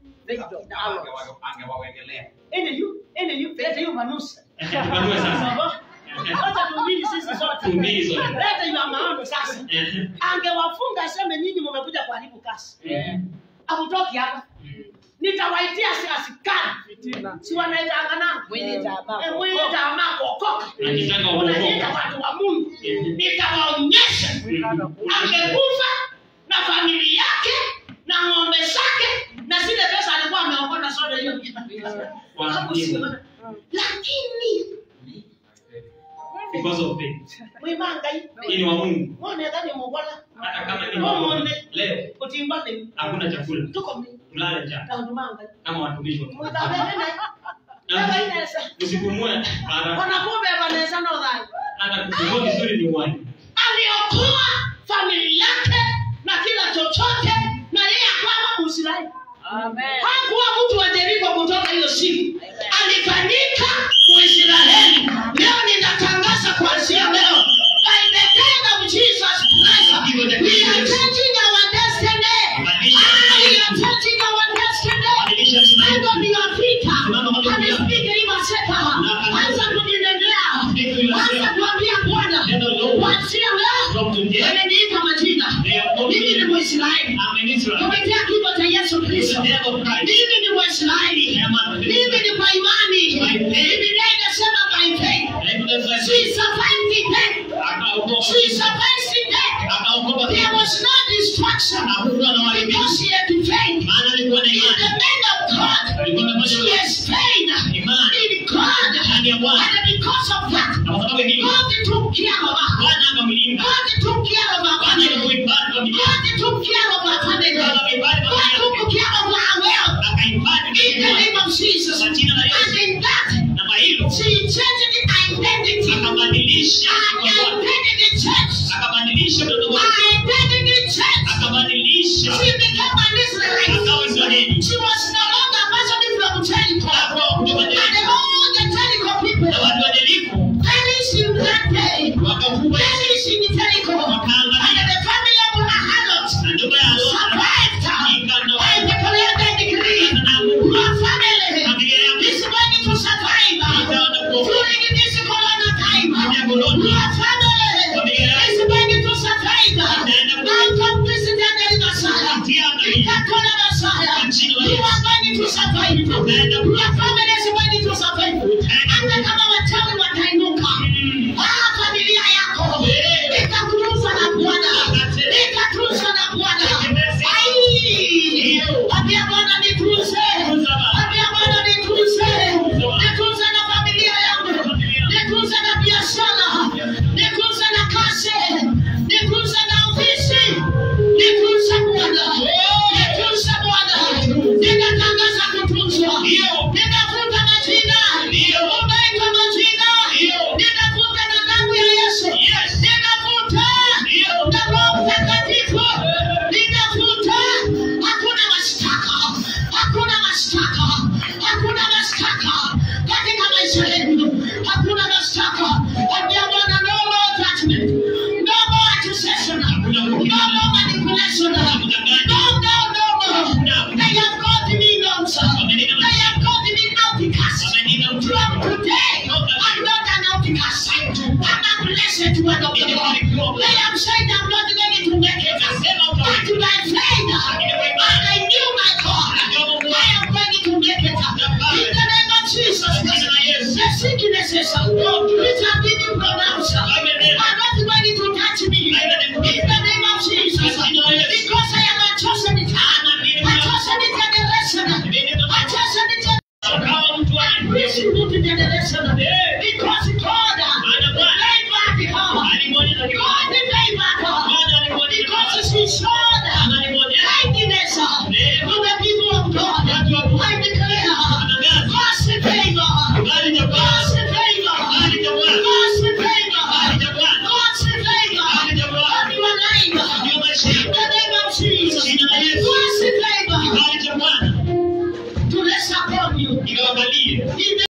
Angewawekelea. ini yu ini yu lete yu manusa Tupanue sasa wacha tuhubiri sisi sote Tuhubiri sote. lete yu maombi sasa Eh, angewafunga aseme nyinyi mmekuja kuharibu kazi eh, amutoki hapa nitawaitia si asikari si wanaweza anganana Mwili tamaa. Eh, mwili tamaa kuokoka Akitaka unaita kuokoka. watu wa mungu Mhm. nitawaonyesha Mhm. angekufa na familia yake na ng'ombe zake na zile pesa alikuwa ameokota soda hiyo Kwa Hakusiona. lakini because of faith mwimangai hii ni wa Mungu monekani mugola hata kama ni wa Mungu omonde leo utimbane hakuna chakula tuko mlale njaa kaundumangai kama watumishi wa Mungu. mwitavevene Na evainesa usipumue mara wanakumbe vanesa nodhai hata kupumua vizuri ni uwai aliokoa familia yake na kila chochote na yeye akawa muisraeli Amen. hakuwa mtu wa Yeriko kutoka hiyo siku, alifanyika Mwisraeli. Leo ninatangaza kuanzia leo, by the name of Jesus Christ, we are changing our destiny. Ah, we are changing our destiny. Stand on your feet and speak in seka. Anza kujinenea, anza kuambia Bwana, kuanzia leo wameniita majina, mimi ni Mwisraeli kupitia kifo cha Yesu Kristo. Mimi ni Mwisraeli, mimi ni kwa imani. Biblia inasema by faith, she survived the death. She survived the death. There was no destruction because she had faith. In the man of God, she has faith in God. And because of that, God took care of her. God took care of her family. God took care of her family. God took care of her wealth. In the name of Jesus. And in that, blessed word of the Lord. I am saying I'm not going to make it. But by faith, and I knew my God, I am going to make it. In the name of Jesus, the sicknesses which have been pronounced are not going to touch me. In the name of Jesus, because I am a chosen a chosen generation, a chosen generation, resolute generation, because God gave back the heart. God gave back heart. Because He showed kindness to the people of God. I declare God's favor, God's favor, God's favor, God's favor on your life. In the name of Jesus, God's favor to rest upon you. In the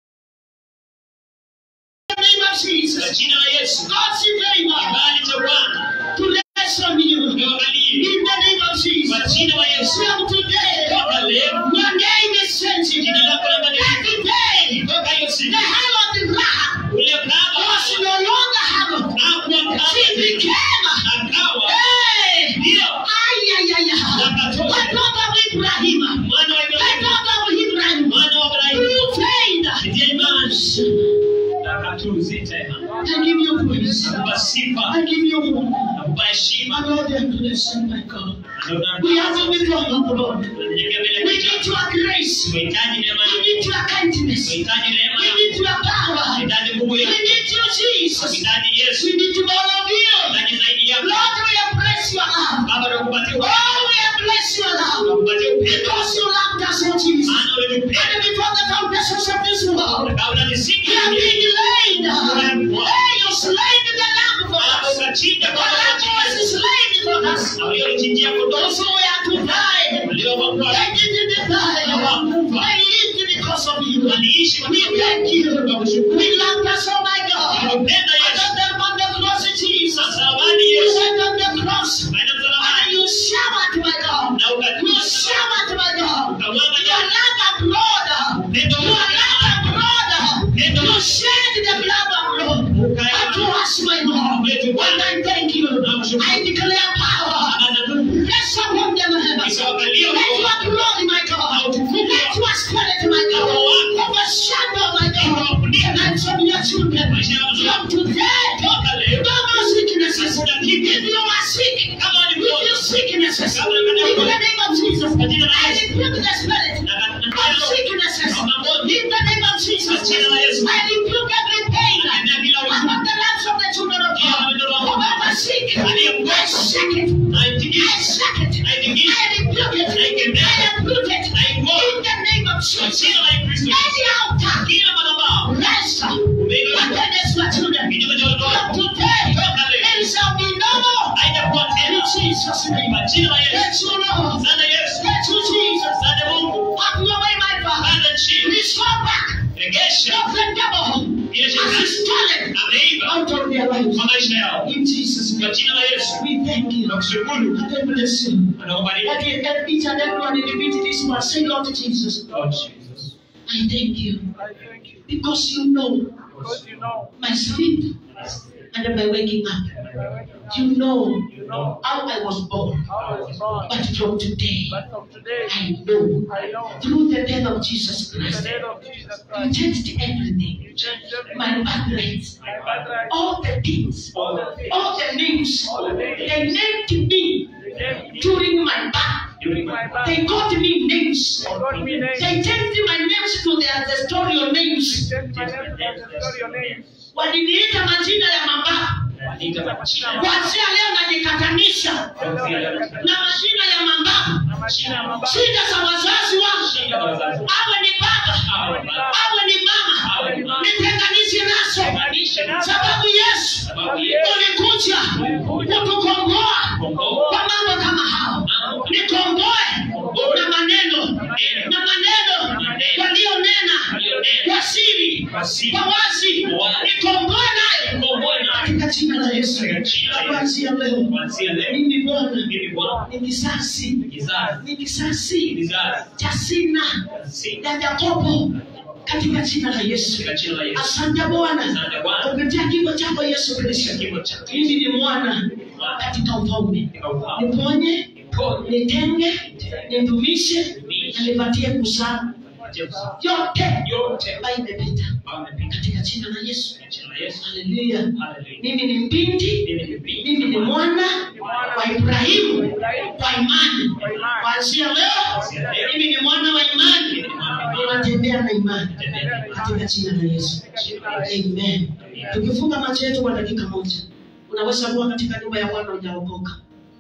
name of Jesus, God's favor to rest on you. In the name of Jesus, from today, your name is changing. Every day, the hand of the rock was no longer hammer. She became, hey, ay, ay, ay, ay. The God of Ibrahim, the God of Ibrahim, through faith, I give you praise. I give you honor. My Lord and blessed, my God. We have a before you, Lord. We need your grace. We need your kindness. We need your power. We need you, Jesus. We need all of you. Lord, we have blessed your love. Oh, we have blessed your love. Because you loved us, oh Jesus. And before the foundations of this world, you have been laid. Hey, you slain the lamb for us. The lamb was slain for us. Those who were to die, they didn't die. They lived because of you. We thank you. We love us, oh my God. And on the, on the cross, Jesus, you went on the cross. And you showered, my God. You showered, my God. Your love and blood. Your love and blood. You shed the blood of blood. Unto us, my God. And I thank you. I declare power. Rest upon them, heavens. Let your glory, my God. Let your spirit, my God. Overshadow, my God. And from your children. From today. No more sicknesses. If you are sick, if you sicknesses. In the name of Jesus. I rebuke the spirit of sicknesses. In the name of Jesus. I rebuke every pain. Among the lives of the children of God. Whoever sick. I shake it. I shake it. I rebuke it. I uproot it. In the name of Jesus. Any altar. Rest. Against my children. From today. It shall be no more. In Jesus' name. Let you Lord. Let you Jesus. Have your way, my Father. Restore back. Of the devil. As he stolen out of their lives. In Jesus' name. We thank you. And I bless you. Let it- let each and everyone individually this one say, Lord Jesus, I thank you because you know Because you know, my sleep and my waking up. You know you know how I was born. how I was born. But from today, But from today, I know I know through the death of Jesus in the Christ, name of Jesus you Christ, changed everything. you changed everything. My birthright, My birthright, all the things, all the things, all the names all the names they named me you gave me during my birth. during my birth. They got me names. They got me names. They changed my names to their ancestral You names. changed my name to ancestral your names. Waliniita majina ya mababu. Kuanzia leo najikatanisha na majina ya mababu. Na majina ya mababu. Shida za wazazi wangu, awe ni baba, awe ni mama, nitenganishe nazo, sababu Yesu ulikuja kutukomboa kwa mambo kama hao. Nikomboe na maneno na maneno walionena kwa siri, kwa wazi, nikomboe nayo katika jina la Yesu. Kuanzia leo mimi Bwana ni kisasi, ni kisasi cha Sina ya Yakobo katika jina la Yesu. katika jina la Yesu. Asante Bwana Asante Bwana. kupitia kifo chako Yesu Kristo. Kifo chako. Mimi ni mwana katika ufalme, Katika ufahamu. niponye, Niponye. nitenge, nidumishe na nipatie kuzaa yote Yote ambayo imepita ambayo amepita katika jina la Yesu. katika jina la Yesu. Haleluya. Haleluya. Mimi ni mbinti, Mimi ni binti. mimi ni mwana wa Ibrahimu kwa imani. Kuanzia leo mimi ni mwana wa imani, ninatembea na imani katika jina la Yesu. Amen. Tukifunga macho yetu kwa dakika moja, unaweza kuwa katika nyumba ya Bwana hujaokoka.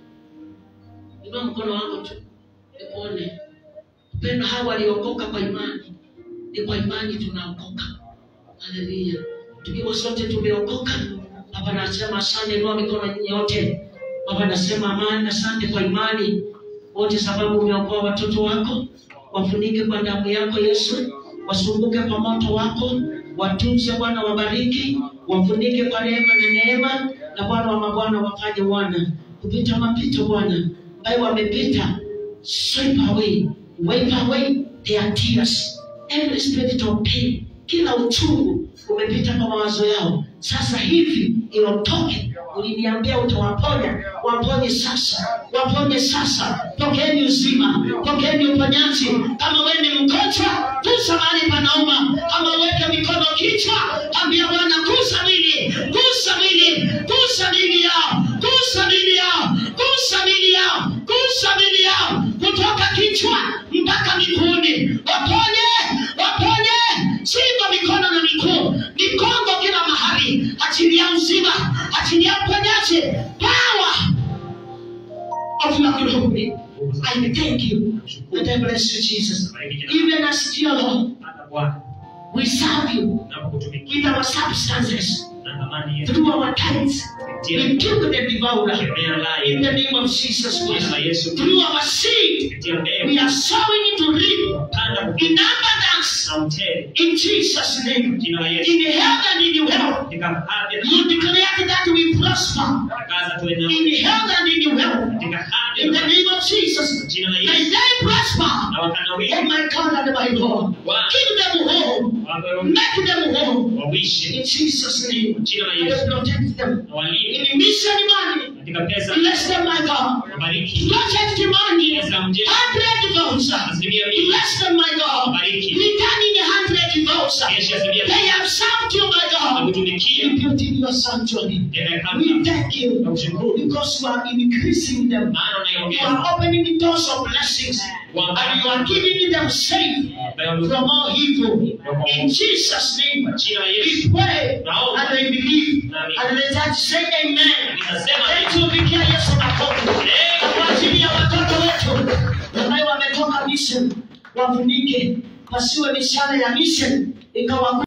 Inua mkono wako tu nikuone. Upendo hawa waliokoka kwa imani, ni kwa imani tunaokoka. Haleluya. Tukiwa sote tumeokoka, Baba nasema asante, inua mikono yote. Baba nasema amani, asante kwa imani wote, sababu umeokoa watoto wako, wafunike kwa damu yako Yesu, wasumbuke kwa moto wako, watunze Bwana, wabariki, wafunike kwa rehema na neema, na Bwana wa mabwana wafanye wana kupita mapito Bwana ambayo wamepita, sweep away, wipe away their tears, every spirit of pain, kila uchungu umepita kwa mawazo yao, sasa hivi iondoke. Uliniambia utawaponya, waponye sasa, waponye sasa. Pokeeni uzima, pokeeni uponyaji. Kama wewe ni mgonjwa, gusa mahali panauma. Kama weke mikono kichwa, ambia Bwana, gusa mwili, gusa mwili, gusa mwili yao, gusa mwili yao, gusa mwili yao, gusa mwili yao, kutoka kichwa mpaka miguuni. Waponye, waponye shingo, mikono na miguu, mikongo kila mahali. Achilia uzima, achilia uponyaji, power of your glory. I thank you and I bless you, Jesus. Even as dear Lord, Hata Bwana we serve you unapokutumikia with our substances, na thamani yetu. through our tithes. We kill the devourer Kemea la in the yetu. name of Jesus Jina la Christ. Yesu. Through our seed, Kupitia we mbegu. are sowing into reap Panda in kupita abundance na utele. in Jesus' name. Jina la Yesu. In health and in wealth. Katika afya You declare that we prosper tangaza tuwe na in health and in wealth. katika afya In the name of Jesus. jina la May Yesu. they prosper. Na wakanawili Oh my God and my Lord. Give them home. wawe Make them home. wawishi In Jesus' name. jina la And Yesu. protect them. Na walinde In mission money. katika pesa Bless them, my God. wabariki. Protect money. Pesa mjeni Hundred votes. asilimia mia. Bless them, my God. Bariki. Returning a hundred votes. Kesho asilimia They mia. have served you, my Na God. kutumikia You built in your sanctuary. tena We kama thank you na kushukuru. because you are increasing them. Maana You unayoongea are opening the doors of blessings and you are giving them safe from all evil. In Jesus' name, jina la we Yesu. pray Naomba. and we believe. And the church say amen. Ninasema Tumikia Yesu makofi. Na kwa ajili ya watoto wetu ambayo wametoka mission, wafunike, wasiwe mishale ya mission ikawa